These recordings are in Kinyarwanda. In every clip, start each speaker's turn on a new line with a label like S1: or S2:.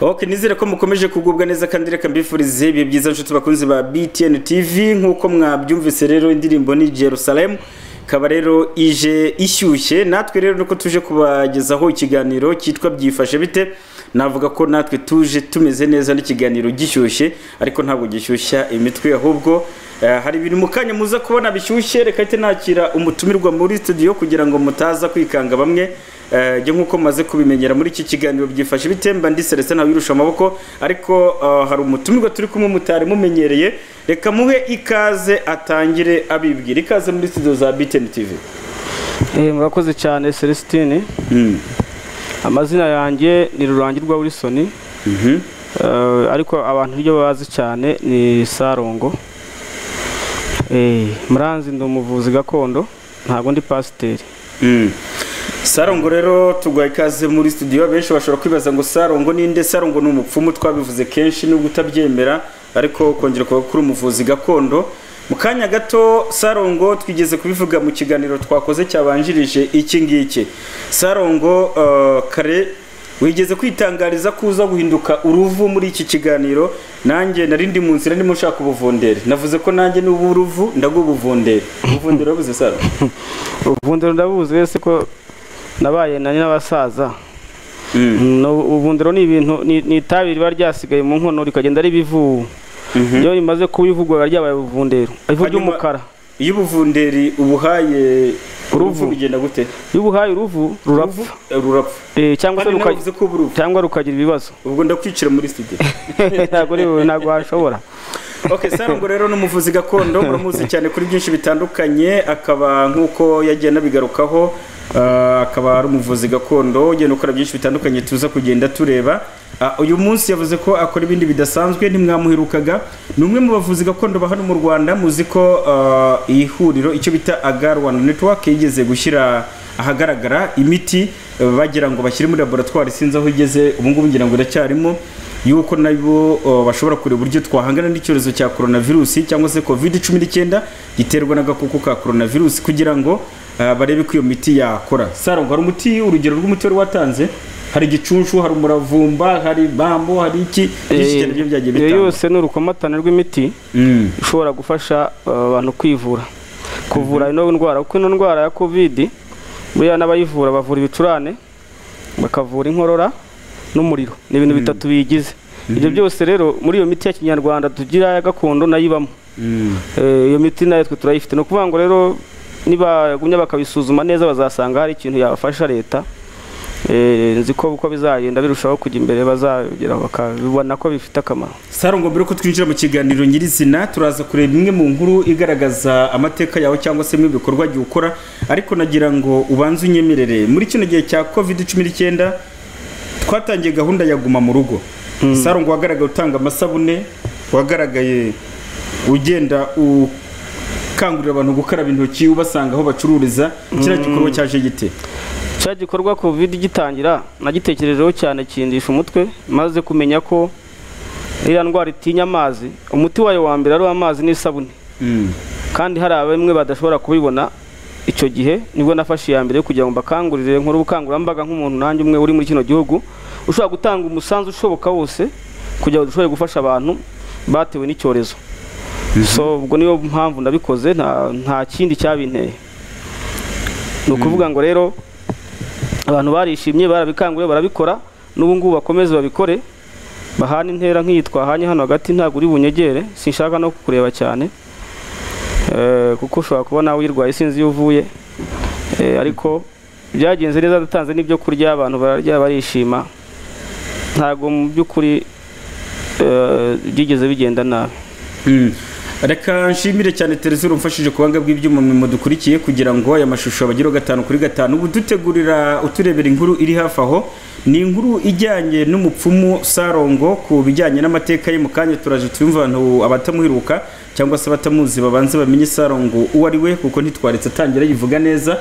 S1: ok nizere ko mukomeje kugubwa neza kandi reka mbifurize ibihe byiza nshuti bakunzi ba btn tv nk'uko mwabyumvise rero indirimbo ni jerusalem ikaba rero ije ishyushye natwe rero nuko tuje kubagezaho ikiganiro cyitwa byifashe bite navuga ko natwe tuje tumeze neza n'ikiganiro gishyushye ariko ntabwo gishyushya imitwe ahubwo eh, hari ibintu mu kanya muza kubona bishyushye reka hite nakira umutumirwa muri studio kugira ngo mutaza kwikanga bamwe eh, jya nk'uko maze kubimenyera muri iki kiganiro byifashe bitemba ndi Celestin Ntawirusha amaboko ariko eh, hari umutumirwa turi kumwe mutari mumenyereye reka muhe ikaze atangire abibwira ikaze muri studio za BTN TV
S2: murakoze cyane celestine
S1: Mm.
S2: amazina yanjye ni rurangirwa wilson
S1: Mhm.
S2: Eh, ariko abantu iryo bazi cyane ni sarongo Eh, muranzi ndi umuvuzi gakondo ntabwo ndi pasiteri
S1: Mm. sarongo rero tuguha ikaze muri studio benshi bashobora kwibaza ngo sarongo ninde sarongo ni umupfumu twabivuze kenshi nubwo utabyemera ariko kongera kuba kuri umuvuzi gakondo mu kanya gato sarongo twigeze kubivuga mu kiganiro twakoze cyabanjirije iki ngiki sarongo eh, kare wigeze kwitangariza ko uza guhinduka uruvu muri iki kiganiro nanjye nari ndi mu nzira ndimo nshaka ubuvundere navuze ko nanjye n'ubu uruvu ndagubuvundere ubuvundere wabuze saro
S2: ubuvundiro ndabuzi wese ko nabaye na n'abasaza Mm, ubuvundiro ni ibintu ni ni itabi riba ryasigaye mu nkono rikagenda ribivu iyo rimaze kubivugwa biba ryabaye ubuvundero ivu ry'umukara
S1: iyo ubuvunderi ubuhaye uruvu
S2: Uruvu.
S1: bigenda gute
S2: iyo ubuhaye uruvu rurapfa
S1: Uruvu, eh, rurapfa
S2: Eh, cyangwa se
S1: kandi
S2: ruka-
S1: navuze ko uburuvu
S2: cyangwa rukagira ibibazo
S1: ubwo ndakwicira muri studio
S2: ntabwo ari wowe ntabwo washobora
S1: ok sarongo rero ni umuvuzi gakondo muramuzi cyane kuri byinshi bitandukanye akaba nk'uko yagiye anabigarukaho ah, akaba ari umuvuzi gakondo ugenda ukora byinshi bitandukanye tuza kugenda tureba Ah, uyu munsi yavuze ko akora ibindi bidasanzwe ntimwamuherukaga ni umwe mu bavuzi gakondo ba hano mu rwanda muzi ko ah, iyi huriro icyo bita agar rwanda network yigeze gushyira ahagaragara imiti eh, bagira ngo bashyire muri laboratwari sinzi aho igeze ubu ngubu ngira ngo iracyarimo yuko nabo uh, bashobora kureba uburyo twahangana n'icyorezo cya coronavirus cyangwa se covid 19 giterwa n'agakoko ka coronavirus kugira ngo uh, barebe ko iyo miti yakora sarongo hari umuti urugero rw'umuti wari watanze hari igicunshu hari umuravumba hari bambo hari iki byinshi cyane byo byagiye
S2: iyo
S1: bitanga
S2: yose ni urukomatane rw'imiti
S1: Mm.
S2: ishobora gufasha uh, abantu kwivura kuvura ino ndwara kuko ino ndwara ya covid buriya n'abayivura bavura ibicurane bakavura inkorora n'umuriro ni ibintu bitatu biyigize ibyo byose rero muri iyo miti ya kinyarwanda tugira ya gakondo nayo ibamo
S1: Mm.
S2: Eh, iyo miti nayo twe turayifite ni ukuvuga ngo rero nibagumya bakabisuzuma neza bazasanga hari ikintu yabafasha leta Eh, nzi ko uko bizagenda birushaho kujya imbere bazageraho bakabibona ko bifite akamaro
S1: sarongo mbere ko twinjira mu kiganiro nyirizina turaza kureba imwe mu nkuru igaragaza amateka yawe cyangwa se ibikorwa jya ukora ariko nagira ngo ubanze unyemerere muri kino gihe cya covid 19 twatangiye gahunda ya guma mu rugo sarongo wagaragaye utanga amasabune wagaragaye ugenda ukangurira abantu gukaraba intoki ubasanga aho bacururiza kiriya gikorwa cyaje gite
S2: cya gikorwa covid gitangira nagitekerejeho cyane kindisha umutwe maze kumenya ko iriya ndwara itinya amazi umuti wayo wa mbere ari uw'amazi n'isabune
S1: Mm.
S2: kandi hari abamwe badashobora kubibona icyo gihe nibwo nafashe iya mbere yo kugira ngo mbakangurire nkore ubukangurambaga nk'umuntu nanjye umwe uri muri kino gihugu ushobora gutanga umusanzu ushoboka wose kugira ngo dushobore gufasha abantu batewe n'icyorezo so ubwo niyo mpamvu ndabikoze nta nta kindi cyabinteye ni ukuvuga ngo rero abantu barishimye barabikanguriye barabikora n'ubu ngubu bakomeze babikore bahana intera nk'iyi twahanye hano hagati ntabwo uri bunyegere sinshaka no kukureba cyane Eh, kuko ushobora kuba nawe uyirwaye sinzi iyo uvuye Eh, ariko byagenze neza dutanze n'ibyo kurya abantu bararya barishima ntabwo mu by'ukuri eh, byigeze bigenda nabi
S1: Mm. reka nshimire cyane tereza urumfashije kubanga bw'ibyuma mu dukurikiye kugira ngo aya mashusho abagiro gatanu kuri gatanu ubu dutegurira uturebera inkuru iri hafi aho ni inkuru ijyanye n'umupfumu sarongo ku bijyanye n'amateka ye mu kanya turaje tuyumva abantu abatamuheruka cyangwa se abatamuzi babanze bamenye sarongo uwo ari we kuko ntitwaretse atangira yivuga neza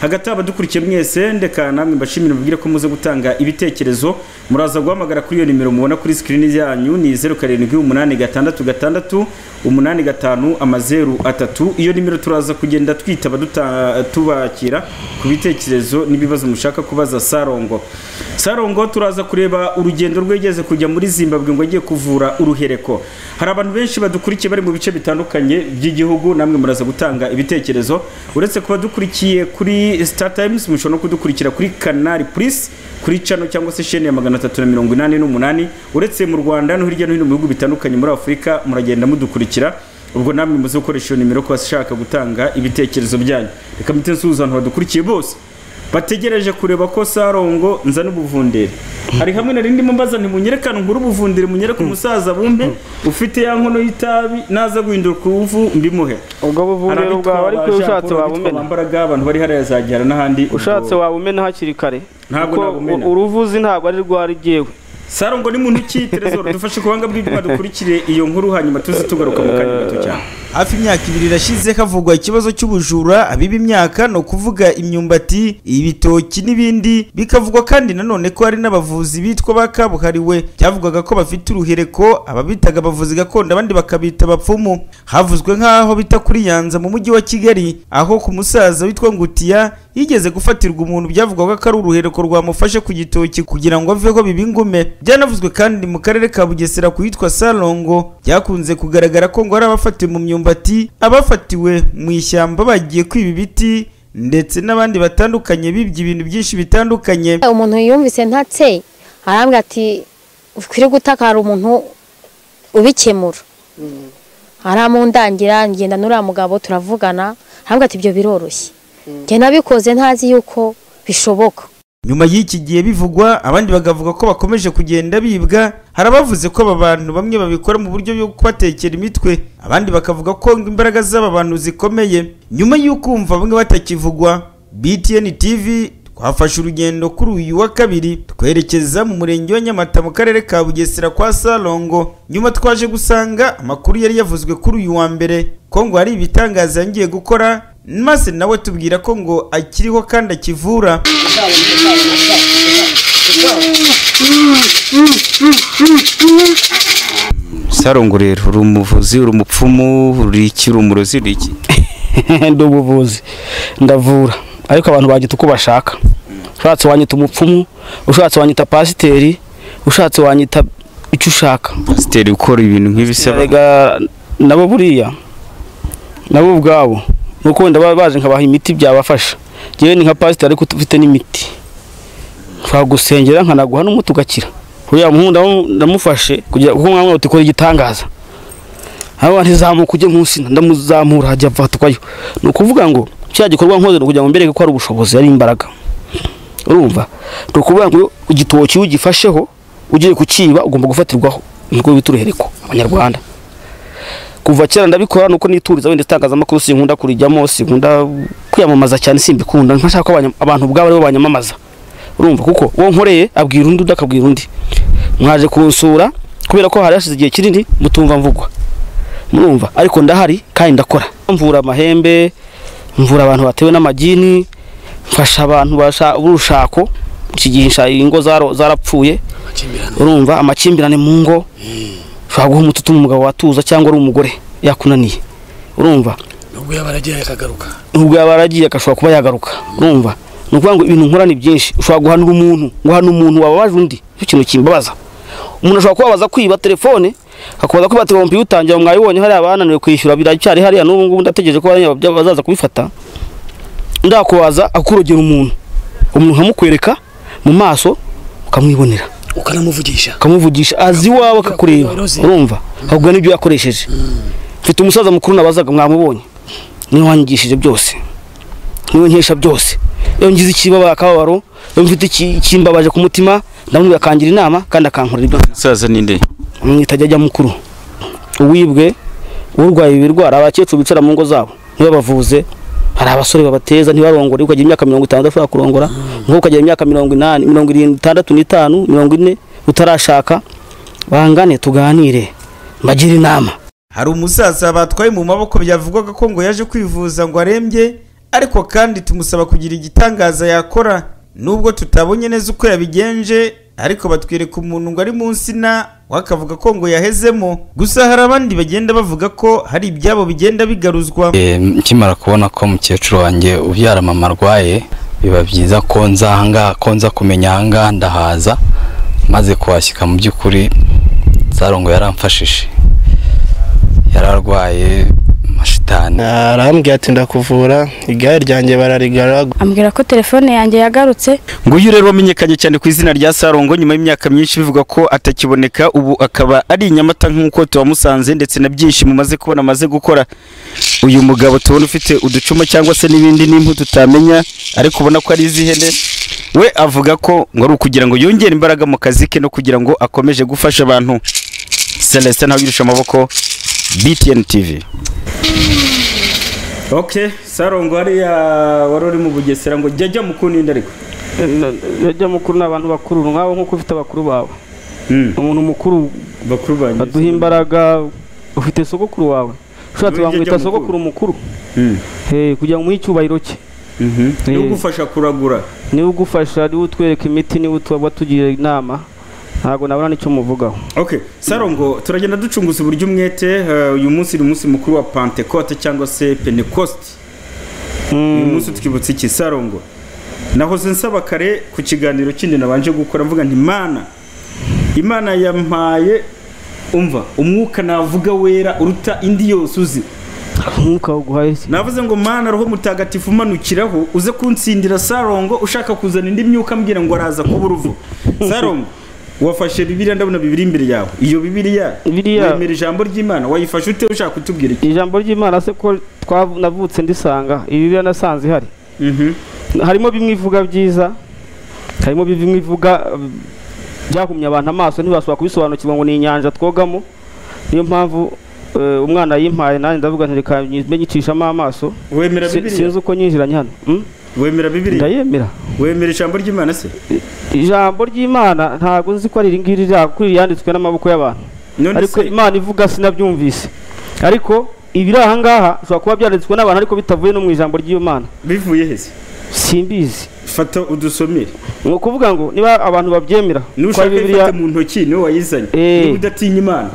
S1: hagati aho abadukurikiye mwese ndeka namwe mbashimire mubwire ko muze gutanga ibitekerezo muraza guhamagara kuri iyo nimero mubona kuri sikirini yanyu ni zeru karindwi umunani gatandatu gatandatu umunani gatanu amazeru atatu iyo nimero turaza kugenda twitaba duta- tubakira ku bitekerezo n'ibibazo mushaka kubaza sarongo sarongo turaza kureba urugendo rwe yageze kujya muri zimbabwe ngo ajye kuvura uruhereko hari abantu benshi badukurikiye bari mu bice bitandukanye by'igihugu namwe muraza gutanga ibitekerezo uretse kuba dukurikiye kuri star times mushobora no kudukurikira kuri kanari purisi kuri cano cyangwa se sheni ya magana atatu na mirongo inani n'umunani uretse mu rwanda no hirya no hino mu bihugu bitandukanye muri afurika muragenda mudukurikira ubwo namwe muze gukoresha iyo nimero ko bashaka gutanga ibitekerezo byanyu reka mite nsuhuzantu badukurikiye bose bategereje kureba ko sarongo nzana ubuvundere hari hamwe nari ndimo mbaza ntimunyerekane ngure ubuvundere munyereke umusaza bumpe ufite ya nkono y'itabi naza guhindura ku ruvu mbimuhe
S3: ubwo buvumero bwawe ariko iyo ushatse wabumena
S1: mbaraga abantu bari hariya zagihara n'ahandi ubwo-
S3: ushatse wabumena hakiri kare
S1: Ntabwo
S3: kuko
S1: nabumena.
S3: u- uruvuzi ntabwo ari rwarigewe
S1: sarongo ni muntu ki terezoro dufashe ku buhanga bw'ibyo badukurikire iyo nkuru hanyuma tuze tugaruka mu kanya gato cyane
S4: hafi imyaka ibiri irashize havugwa ikibazo cy'ubujura abiba imyaka ni ukuvuga imyumbati ibitoki n'ibindi bikavugwa kandi nanone ko hari n'abavuzi bitwa ba kabuhariwe byavugaga ko bafite uruhereko ababitaga abavuzi gakondo abandi bakabita abapfumu havuzwe nk'aho bita kuri nyanza mu mujyi wa kigali aho ku musaza witwa ngutiya yigeze gufatirwa umuntu byavugwaga ko ari uruhereko rwamufashe ku gitoki kugira ngo aveho biba ingume byanavuzwe kandi mu karere ka bugesera ku yitwa salongo byakunze kugaragara ko ngo hari abafatiwe mu myumbati abafatiwe mu ishyamba bagiye kwiba ibiti ndetse n'abandi batandukanye bibye ibintu byinshi bitandukanye
S5: umuntu yumvise ntatse arambwira ati ukwiriye gutaka hari umuntu ubikemura aramundangira ngenda n'uriya mugabo turavugana arambwira ati ibyo biroroshye njye nabikoze ntazi yuko bishoboka
S4: nyuma y'iki gihe bivugwa abandi bakavuga ko bakomeje kugenda bibwa hari abavuze ko aba bantu bamwe babikora mu buryo bwo kubatekera imitwe abandi bakavuga ko ngo imbaraga z'aba bantu zikomeye nyuma y'uko umva bamwe batakivugwa btn tv twafashe urugendo kuri uyu wa kabiri twerekeza mu murenge wa nyamata mu karere ka bugesera kwa salongo nyuma twaje gusanga amakuru yari yavuzwe kuri uyu wa mbere ko ngo hari ibitangaza yongeye gukora maze nawe tubwira ko ngo akiriho kandi akivura
S6: sarongo rero uri umuvuzi uri umupfumu uri iki uri umurozi uri iki
S3: ndi ubuvuzi ndavura ariko abantu bagita uko bashaka ushatse wanyita umupfumu ushatse wanyita pasiteri ushatse wanyita icyo ushaka
S6: pasiteri ukora ibintu nk'ibisaba
S3: Erega nabo buriya nabo ubwabo ni uko wenda baba baje nkabaha imiti byabafasha ngewe ni nka pasiteri ariko ufite n'imiti nshobora gusengera nkanaguha n'umuti ugakira uriya muhungu ndamu- ndamufashe kugira kuko mwamwe uti kora igitangaza haba ntizamuka ujye munsi ndamuzamura hajya apfatukwayo ni ukuvuga ngo cya gikorwa nkoze ni ukugira ngo mbereke ko ari ubushobozi ari imbaraga urumva ni ukuvuga ngo igitoki iyo ugifasheho ugiye kukiba ugomba gufatirwaho nubwo bita uruhereko abanyarwanda kuva kera ndabikora nuko nituriza wenda itangazamakuru sinkunda kurijyamo sinkunda kwiyamamaza cyane simbikunda ntashaka ko abanya- abantu ubwabo aribo banyamamaza urumva kuko uwo nkoreye abwira undi undi akabwira undi mwaje kunsura kubera ko hari hashize igihe kinini mutumva mvugwa murumva ariko ndahari kandi ndakora mvura amahembe mvura abantu batewe n'amagini mfasha abantu basha- b'urushako iki gihe nsha- ingo zaro- zarapfuye urumva amakimbirane mu ngo ushobora guha umuti utuma umugabo watuza cyangwa ari umugore yakunaniye urumva
S7: nubwo yaba aragiye akagaruka
S3: nubwo yaba yaragiye agashobora kuba yagaruka urumva ni ukuvuga ngo ibintu nkora ni byinshi ushobora guhanura umuntu guhana umuntu wababaje undi cyo kintu kimbabaza umuntu ashobora kubabaza kwiba telefone akabaza kwiba telefone utangira mwayibonye hariya bananiwe kwishyura biracyari hariya n'ubu ngubu ndategereje ko hariya bya- bazaza kubifata ndakubaza akurogera umuntu umuntu nkamukwereka mu maso ukamwibonera
S7: ukanamuvugisha
S3: ukamuvugisha azi iwawe akakureba
S7: Yoroze.
S3: urumva akubwira n'ibyo yakoresheje mfite umusaza mukuru nabazaga mwamubonye niwe wanyigishije byose niwe nkesha byose iyo ngize ikibabara akababaro iyo mfite iki- ikimbabaje ku mutima ndamubwira akangira inama kandi akankorera ibyo
S6: umusaza ninde
S3: amwita ajya mukuru uwibwe urwaye ibirwara abakecuru bicara mu ngo zabo niwe bavuze hari abasore babateza ntibarongore ukagira imyaka mirongo itanu udashobora kurongora umukobwa ukagira imyaka mirongo inani mirongo irindwi itandatu n'itanu mirongo ine utarashaka bangane tuganire mbagire inama
S4: hari umusaza batwaye mu maboko byavugwaga ko ngo yaje kwivuza ngo arembye ariko kandi tumusaba kugira igitangaza yakora nubwo tutabonye neza uko yabigenje ariko batwereka umuntu ngo ari mu nsina we akavuga ko ngo yahezemo gusa hari abandi bagenda bavuga ko hari ibyabo bigenda bigaruzwa
S8: Eh, nkimara kubona ko mukecuru wanjye ubyara mama arwaye biba byiza ko nza ahangaha ko nza kumenya ahangaha ndahaza maze kuhashyika mu by'ukuri zarongo yaramfashije yararwaye mashitani
S3: arambwira ati ndakuvura igare ryanjye bararigara
S9: ambwira ko telefone yanjye yagarutse
S1: nguyu rero wamenyekanye cyane ku izina rya sarongo nyuma y'imyaka myinshi bivuga ko atakiboneka ubu akaba ari i nyamata nk'uko tuwamusanze ndetse na byinshi mumaze kubona amaze gukora uyu mugabo tubona ufite uducuma cyangwa se n'ibindi n'impu tutamenya ariko ubona ko ari iz'ihene we avuga ko ngo ari ukugira ngo yongere imbaraga mu kazi ke no kugira ngo akomeze gufasha abantu celestin ntawe yirusha amaboko btn tv ok sarongo hariya wari uri mu bugesera ngo jya jya mu kundi ariko
S2: yajya mukuru ni abantu bakuru nk'aho nk'uko ufite abakuru bawe umuntu mukuru
S1: bakuru banjye
S2: aduha imbaraga ufite sogokuru wawe ushatse
S1: Nujya
S2: bamwita
S1: jya mukuru.
S2: sogokuru mukuru
S1: Mm.
S2: Eh, kugira ngo umuhe icyubahiro cye
S1: Mhm.
S2: Eh.
S1: ugufasha kuragura
S2: niwe ugufasha niwe utwereka imiti niwe utu- watugira inama ntabwo nabona n'icyo muvugaho
S1: ok sarongo turagenda ducunguza uburyo umwete eh, uyu munsi ni umunsi mukuru wa pentecote cyangwa se pentecoste uyu munsi twibutse iki sarongo nahoze nsaba kare ku kiganiro kindi nabanje gukora mvuga nti imana imana yampaye umva umwuka navuga wera uruta indi yose uzi
S2: nk'uko awuguhaye si-
S1: navuze ngo mana roho mutagatifu umanukiraho uze kunsindira sarongo ushaka kuzana indi myuka ambwira ngo araza kuba uruvu sarongo wafashe bibiliya ndabona bibiri imbere yawe iyo bibiliya
S2: Bibiliya-
S1: wemera ijambo ry'imana wayifashe ute ushaka kutubwira iki
S2: ijambo ry'imana se ko twa- navutse ndisanga ibi biriya nasanze ihari
S1: Mhm.
S2: harimo bimwe ivuga byiza harimo bimwe ivuga eh, byahumye abantu amaso ntibasubira kubisobanukirwa ngo ni inyanja twogamo niyo mpamvu eh, umwana yimpaye nanjye ndavuga nti reka mbe nyicishamo amaso
S1: wemera
S2: Si- sinzi
S1: bibiliya
S2: uko nyinjiranye hano Mm?
S1: wemera bibiliya
S2: ndayemera
S1: wemera ijambo ry'imana se
S2: ijambo ry'imana ntabwo nzi ko ari iri ngiri rya- kuko yanditswe n'amaboko y'abantu
S1: none
S2: ariko
S1: se
S2: imana ivuga sinabyumvise ariko ibiri aha ngaha bishobora kuba byanditswe n'abantu ariko bitavuye no mu ijambo ry'imana
S1: bivuye hese
S2: simbizi
S1: fata udusomere
S2: ni ukuvuga ngo niba abantu babyemera ko ari
S1: nushaka
S2: bibiliya
S1: ifata mu ntoki niwe wayizanye
S2: Eh.
S1: niba udatinya imana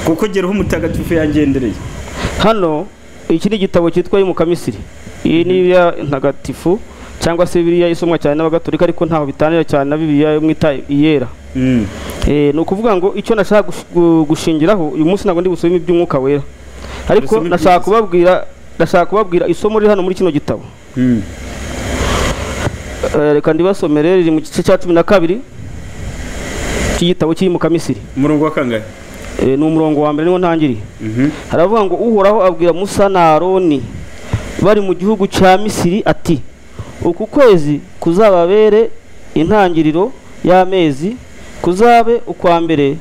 S1: kuko geraho umutagatifu yangendereye
S2: hano iki ni igitabo cyitwa y'umukamisiri iyi ni bibiliya ntagatifu cyangwa se bibiliya isomwa cyane n'abagatolika ariko ntaho bitanira cyane na bibiliya yo mwita iyera
S1: Mm.
S2: Eh, ni ukuvuga ngo icyo nashaka gush- gu- gushingiraho uyu munsi ntabwo ndi busome iby'umwuka wera ariko
S1: Busome
S2: nashaka
S1: iby'isi.
S2: kubabwira nashaka kubabwira isomo riri hano muri kino gitabo
S1: Mm.
S2: Eh, reka ndibasomere riri mu gice cya cumi na kabiri cy'igitabo cy'imukamisiri
S1: umurongo wa kangahe
S2: Eh, ni umurongo wa mbere niwo ntangiriye
S1: Mhm.
S2: haravuga ngo uhoraho abwira musa na aroni bari mu gihugu cya misiri ati uku kwezi kuzababere intangiriro y'amezi kuzabe ukwa mbere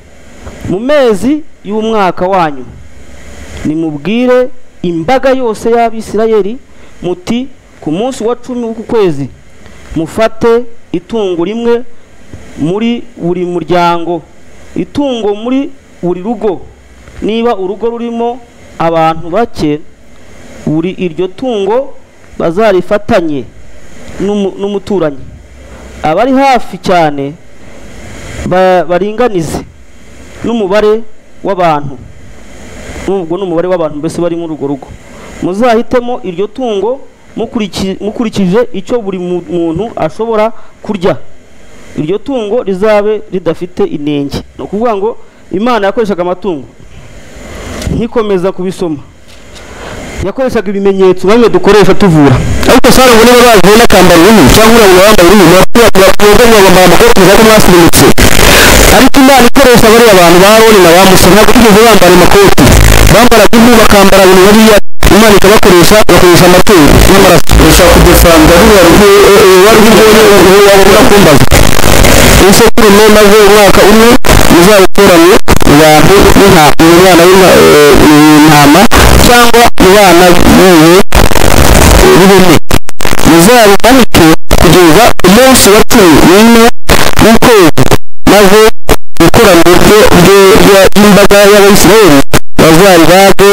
S2: mu mezi y'umwaka wanyu nimubwire imbaga yose y'abisirayeli muti ku munsi wa cumi w'uku kwezi mufate itungo rimwe muri buri muryango itungo muri buri rugo niba urugo rurimo abantu bake buri iryo tungo bazarifatanye n'umu- n'umuturanyi abari hafi cyane ba- baringanize n'umubare w'abantu n'ubwo ni umubare w'abantu mbese bari muri urwo rugo muzahitemo iryo tungo mukuriki- mukurikije icyo buri mu- muntu ashobora kurya iryo tungo rizabe ridafite inenge ni ukuvuga ngo imana yakoreshaga amatungo ntikomeza kubisoma yakoreshaga ibimenyetso bamwe dukoresha tuvura ariko sara ngo niba bavuye n'akambaro runini cyangwa urabona wambaye runini bakubwira ngo bambaye amakoti ko mwasirimutse ariko imana ikoresha bariya bantu ba aroni na ba musa ntabwo bigeze bambara amakoti bambaraga impu bakambara ibintu bariya imana ikabakoresha bakoresha amatungo n'amaraso ushaka kudefanda ruriya rw'ibyonya wabona kumbaza isekurume maze umwaka umwe muzawuteranye mu bantu n'intama mu bana b'intama cyangwa mu bana b'ingurube b'ihene muzabimanike kugeza umunsi wa cumi n'umwe w'ukwezi maze ikoraniro ryo ryo- rya- ry'imbaga y'abayisiraheli bazaribage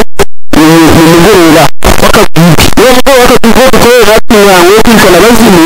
S2: mu mu mugoroba w'akagubwe uwo mugoroba w'akagubwe dukorera imihango yo kwicana abazimu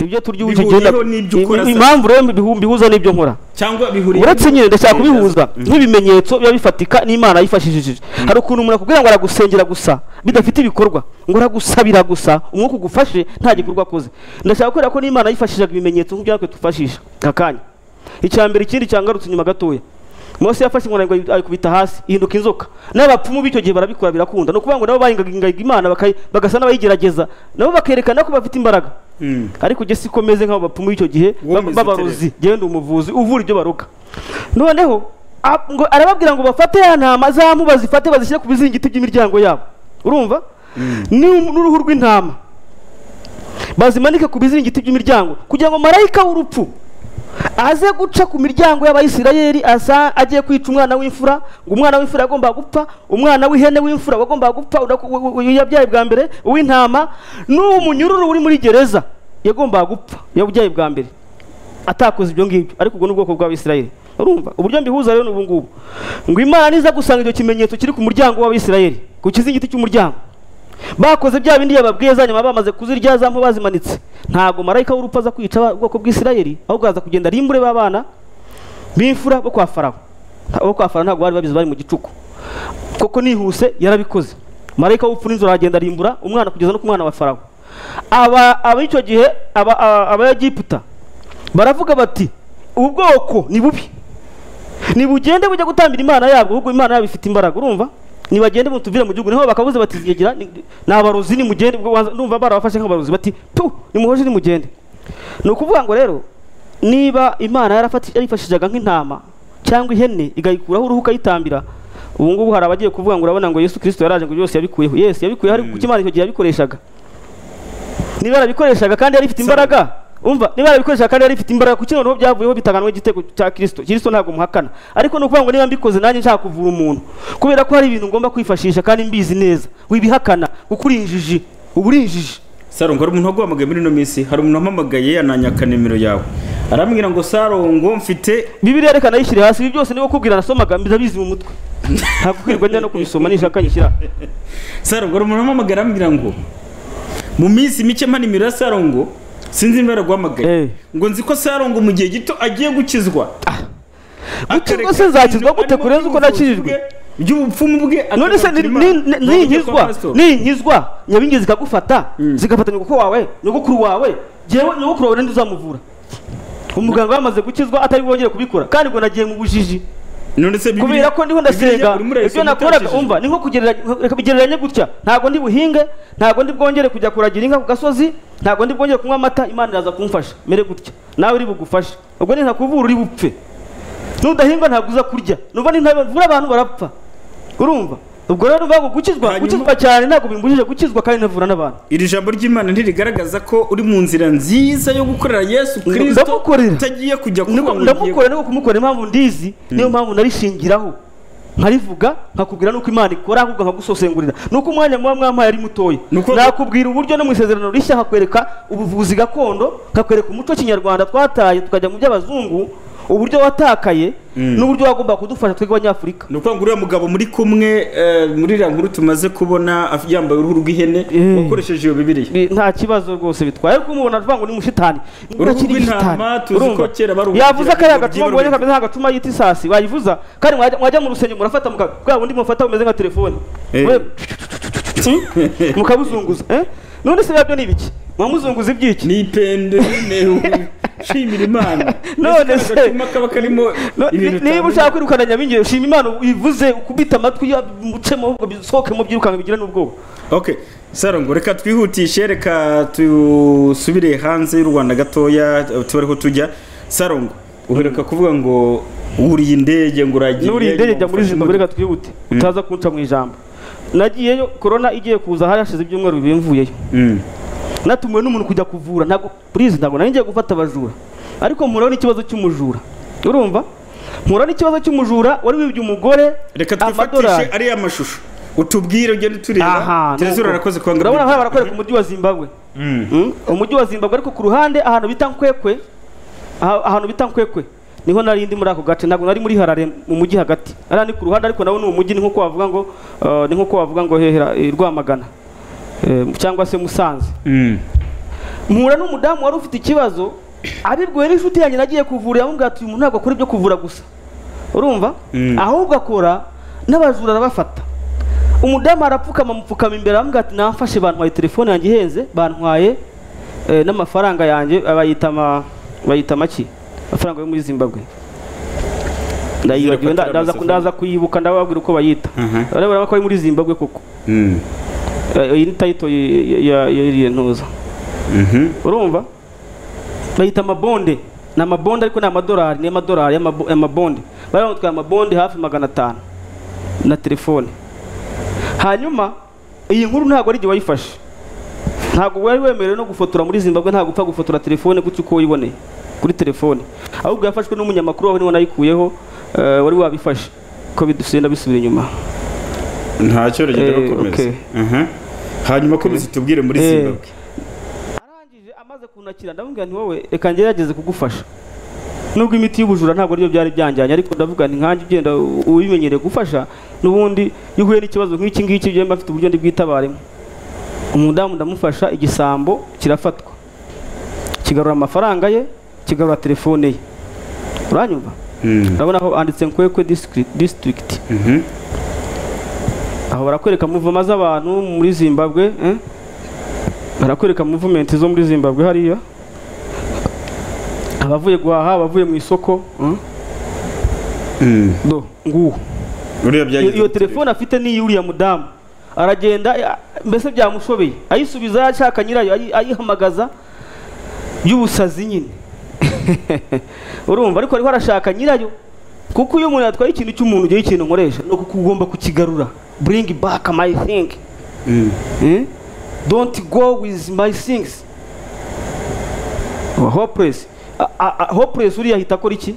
S2: ibyo turya ubu
S1: Bihuriyeho
S2: kigenda
S1: n'ibyo ukora
S2: ibi-
S1: se.
S2: impamvu rero bihu- bihuza n'ibyo nkora
S1: cyangwa bihuriye
S2: uretse nyine ndashaka kubihuza nk'ibimenyetso biba bifatika n'imana yifashishije hari ukuntu umuntu akubwira ngo aragusengera gusa bidafite ibikorwa ngo aragusabira gusa umwuka ugufashe nta gikorwa akoze ndashaka kubera ko n'imana yifashishaga ibimenyetso nk'ibyo natwe tufashisha aka kanya icya mbere ikindi cyangarutse inyuma gatoya mose yafashe inkoni ngo ayikubita hasi ihinduka inzoka n'abapfumu b'icyo gihe barabikora birakunda ni ukuvuga ngo nabo bahingaga ingaga imana bakayi- bagasa n'abayigerageza nabo bakerekana ko bafite imbaraga ariko njye siko meze nk'abo bapfumu b'icyo gihe
S1: Wowe
S2: ba-
S1: umeze
S2: b'abarozi genda umuvuzi uvura ibyo baroga noneho a- ngo arababwira ngo bafate ya ntama zamu bazifate bazishyire ku bizingiti by'imiryango yabo urumva N'u- n'uruhu rw'intama bazimanike ku bizingiti by'imiryango kugira ngo marayika w'urupfu aze guca ku miryango y'abayisirayeli asa agiye kwica umwana w'imfura ngo umwana w'imfura yagomba gupfa umwana w'ihene w'imfura wagomba gupfa uda- u- u- u- yabyaye bwa mbere uw'intama n'uwo munyururu uri muri gereza yagomba gupfa yabyaye bwa mbere atakoze ibyo ngibyo ariko ubwo ni ubwoko bw'abisirayeli urumva uburyo mbihuza rero ni ubu ngubu ngo imana niza gusanga icyo kimenyetso kiri ku muryango w'abisirayeli ku kizingiti cy'umuryango bakoze bya bindi yababwiye za nyuma bamaze kuzirya za mpu bazimanitse ntabwo marayika w'urupfu aza kwica aba- ubwoko bw'isirayeli ahubwo aza kugenda rimbure b'abana b'imfura bo kwa farawo Nta- bo kwa farawo ntabwo bari babizi bari mu gicuku koko nihuse yarabikoze marayika w'urupfu n'inzara aragenda arimbura umwana kugeza no ku mwana wa farawo aba ab'icyo gihe aba- aba- abayegiputa baravuga bati ubu bwoko ni bubi ntibugende bujya gutambira imana yabwo ahubwo imana yabo ifite imbaraga urumva nibagende mutuvire mu gihugu niho bakabuze bati zigira ni ni abarozi nimugende ubwo waza- ndumva barabafashe nk'abarozi bati tu nimuhoje nimugende ni ukuvuga ngo rero niba imana yarafati- yarifashishaga nk'intama cyangwa ihene igayikuraho uruhu ukayitambira ubu ngubu hari abagiye kuvuga ngo urabona ngo yesu kirisito yaraje ngo byose yabikuyeho yesu yabikuyeho ariko kuko imana icyo gihe yabikoreshaga niba yarabikoreshaga kandi yari ifite imbaraga umva niba yarabikoreshaga kandi yari ifite imbaraga kuki noneho byavuyeho bitaganwe igitego cya kirisito kirisito ntabwo muhakana ariko ni ukuvuga ngo niba mbikoze nanjye nshaka kuvura umuntu kubera ko hari ibintu ngomba kwifashisha kandi mbizi neza wibihakana kuko uri injiji uba uri injiji
S1: sarongo hari umuntu waguhamagaye muri ino minsi hari umuntu wampamagaye yananyaka nimero yawe arambwira ngo sarongo mfite
S2: bibiri yerekana yishyire hasi ibi byose niba kubwira nasomaga ndabizi mu mutwe ntabwo kwirwa njya no kubisoma nishaka nyishyira
S1: sarongo hari umuntu wampamagaye arambwira ngo mu minsi mike mpa nimero ya sarongo sinzi niba
S2: Eh.
S1: yaraguhamagaye ngo nzi ko sarongo mu gihe gito agiye gukizwa
S2: gukizwa se nzakizwa gute kure nzi uko nakijijwe
S1: by'ubupfumu bwe
S2: none se ni-
S1: akazagira
S2: ni-
S1: Imana.
S2: ni-
S1: Ngo ajye kwa
S2: ninkizwa
S1: pastor.
S2: ninkizwa nyabingi zikagufata zigafata nyogokuru wawe nyogokuru wawe njyewe nyogokuru wawe ninde uzamuvura umuganga yamaze gukizwa atari bwongere kubikora kandi ngo nagiye mu bujiji
S1: none se Bibiliya-
S2: kubera ko ndiho
S1: Bibiliya
S2: ndasenga
S1: urimo urayisoma
S2: ibyo nakoraga
S1: utabashije.
S2: umva ni nko kugereranya reka bigereranye gutya ntabwo ndi buhinge ntabwo ndi bwongere kujya kuragira inka ku gasozi ntabwo ndi bwongere kunywa amata imana iraza kumfasha mere gutya nawe uri bugufashe ubwo ni ntakuvura uri bupfe nudahinga ntabwo uza kurya nuva ni ntavura abantu barapfa urumva ubwo rero nuvuga ngo gukizwa
S1: Hanyuma-
S2: gukizwa cyane ntabwo bimbujije gukizwa kandi ntavura n'abantu
S1: iri jambo ry'imana ntirigaragaza ko uri mu nzira nziza yo gukorera yesu kirisito
S2: Ndamukorera.
S1: utagiye kujya kuba
S2: Niko-
S1: mu gihe-
S2: ndamukora niko kumukora impamvu ndizi niyo mpamvu narishingiraho nkarivuga nkakubwira nuko imana ikora ahubwo nkagusosengurira nuko umwanya muba mwampaye ari mutoya
S1: Nuko-
S2: nakubwira uburyo no mu isezerano rishya nkakwereka ubuvuzi gakondo nkakwereka umuco kinyarwanda twataye tukajya mu by'abazungu uburyo watakaye n'uburyo wagomba kudufasha twebwe abanyafurika
S1: ni ukuvuga ngo uriya mugabo muri kumwe eh, muri iriya nkuru tumaze kubona af- yambaye uruhu rw'ihene
S2: Eh.
S1: wakoresheje iyo bibiriya
S2: Bi- nta kibazo rwose bitwaye ariko umubona avuga ngo ni mushitani
S1: Uruhu
S2: Ntakiri
S1: rw'intama
S2: shitani.
S1: tuzi ko
S2: Urumva?
S1: kera baruhugira
S2: yavuze kariya
S1: ngo
S2: gacuma
S1: rugiye
S2: mubonye
S1: ruhita.
S2: kameze nk'agacuma yita isasi wayivuza kandi mwajya mwajya mu rusengero murafata muka bwa bundi mufata bumeze nka telefone
S1: Eh.
S2: We- mukabuzunguza eh? none se nabyo ni ibiki mwamuzunguza ibyiki
S1: ni ipende n'intebe nshimira imana
S2: None
S1: Ese
S2: se-
S1: kariya gacuma kaba karimo
S2: No, ni-
S1: ibintu
S2: niba
S1: bitandukanye.
S2: ushaka kwirukana nyabingi ushima imana uyivuze ukubita amatwi yamucemo ahubwo bisohokemo byirukanka bigira n'ubwoba
S1: ok sarongo reka twihutishe reka dusubire hanze y'u rwanda gatoya tube ariho tujya sarongo uheruka kuvuga ngo wuriye indege ngo uragiye
S2: nuriye indege njya muri
S1: ufashe
S2: zimbabwe
S1: imodoka.
S2: reka twihute utaza kunca mu ijambo nagiyeyo korona igiye kuza hari hashize ibyumweru bibiri mvuyeyo
S1: Mm.
S2: natumiwe n'umuntu kujya kuvura ntabwo purize ntabwo nari ngiye gufata abajura ariko mpura n'ikibazo cy'umujura urumva mpura n'ikibazo cy'umujura wari wibye umugore
S1: reka twifatishe
S2: amadorari.
S1: ariya mashusho utubwire ugende tureba
S2: Aha,
S1: tereza
S2: nuko.
S1: urarakoze kwanga
S2: urabona haba barakorera ku mujyi wa zimbabwe Mm, umujyi wa zimbabwe ariko ku ruhande ahantu bita nkwekwe aha- ahantu bita nkwekwe niho nari ndi muri ako gace ntabwo nari muri harare mu mujyi hagati ari ni ku ruhande ariko nawe ni umujyi ni nk'uko wavuga ngo eh, ni nk'uko wavuga ngo hehera eh, rwamagana Eh, cyangwa se musanze mpura n'umudamu wari ufite ikibazo abibwiwe n'inshuti yanjye nagiye kuvura yamubwira ati uyu muntu ntabwo akora ibyo kuvura gusa urumva ahubwo akora n'abajura arabafata umudamu arapfukama amupfukama imbere aramubwira ati namfashe bantwaye telefone yanjye ihenze bantwaye eh, n'amafaranga yanjye bayita ama- bayita amaki amafaranga yo muri zimbabwe ndayibagiwe nda- ndaza ndaza kuyibuka ndababwira uko bayita barabona ko ari muri zimbabwe koko
S1: Mm.
S2: Eh, iyi ni tayito ya- ya- ya iriya ntuza
S1: Mhm.
S2: urumva bayita amabonde ni amabonde ariko ni amadolari ni amadolari y'amabo- y'amabonde bari bamutwaye amabonde hafi magana atanu na telefone hanyuma iyi nkuru ntabwo ari igihe wayifashe ntabwo wari wemerewe no gufotora muri zimbabwe ntabwo upfa gufotora telefone gutyo uko wiboneye kuri telefone ahubwo yafashwe n'umunyamakuru wawe niwe nayikuyeho eh, wari wabifashe ko bidusenda bisubira inyuma
S1: nta cyorezo
S2: Eh,
S1: komeza
S2: okay.
S1: Mhm. hanyuma komeza tubwire muri
S2: Eh.
S1: zimbabwe
S2: arangije amaze kunakira ndamubwira nti wowe reka ngerageze kugufasha nubwo imiti y'ubujura ntabwo ariyo byari byanjyanye ariko ndavuga nti nkanjye ugenda u- ubimenyereye gufasha n'ubundi iyo uhuye n'ikibazo nk'iki ngiki ugenda afite uburyo ndi bwitabaremo umudamu ndamufasha igisambo kirafatwa kigarura amafaranga ye kigarura telefone ye uranyumva
S1: Mm.
S2: urabona aho handitse nkwekwe district- district
S1: Mhm.
S2: aho barakwereka muvoma z'abantu muri zimbabwe eh? barakwereka muvumenti zo muri zimbabwe hariya abavuye guhaha abavuye mu isoko eh?
S1: Mm.
S2: do nguwo
S1: uriya
S2: iyo
S1: byagize
S2: iyo telefone afite ni iy'uriya mudamu aragenda eh, mbese byamushobeye ayisubiza ashaka nyirayo ayi- ayihamagaza y'ubusazi nyine urumva ariko ariho arashaka nyirayo kuko iyo umuntu yatwaye ikintu cy'umuntu ugiye ikintu nkoresha ni kuko ugomba kukigarura bring back my thing
S1: Mm.
S2: Eh? don't go with my things Aba hopeless A- a- a- hopeless uriya ahita akora iki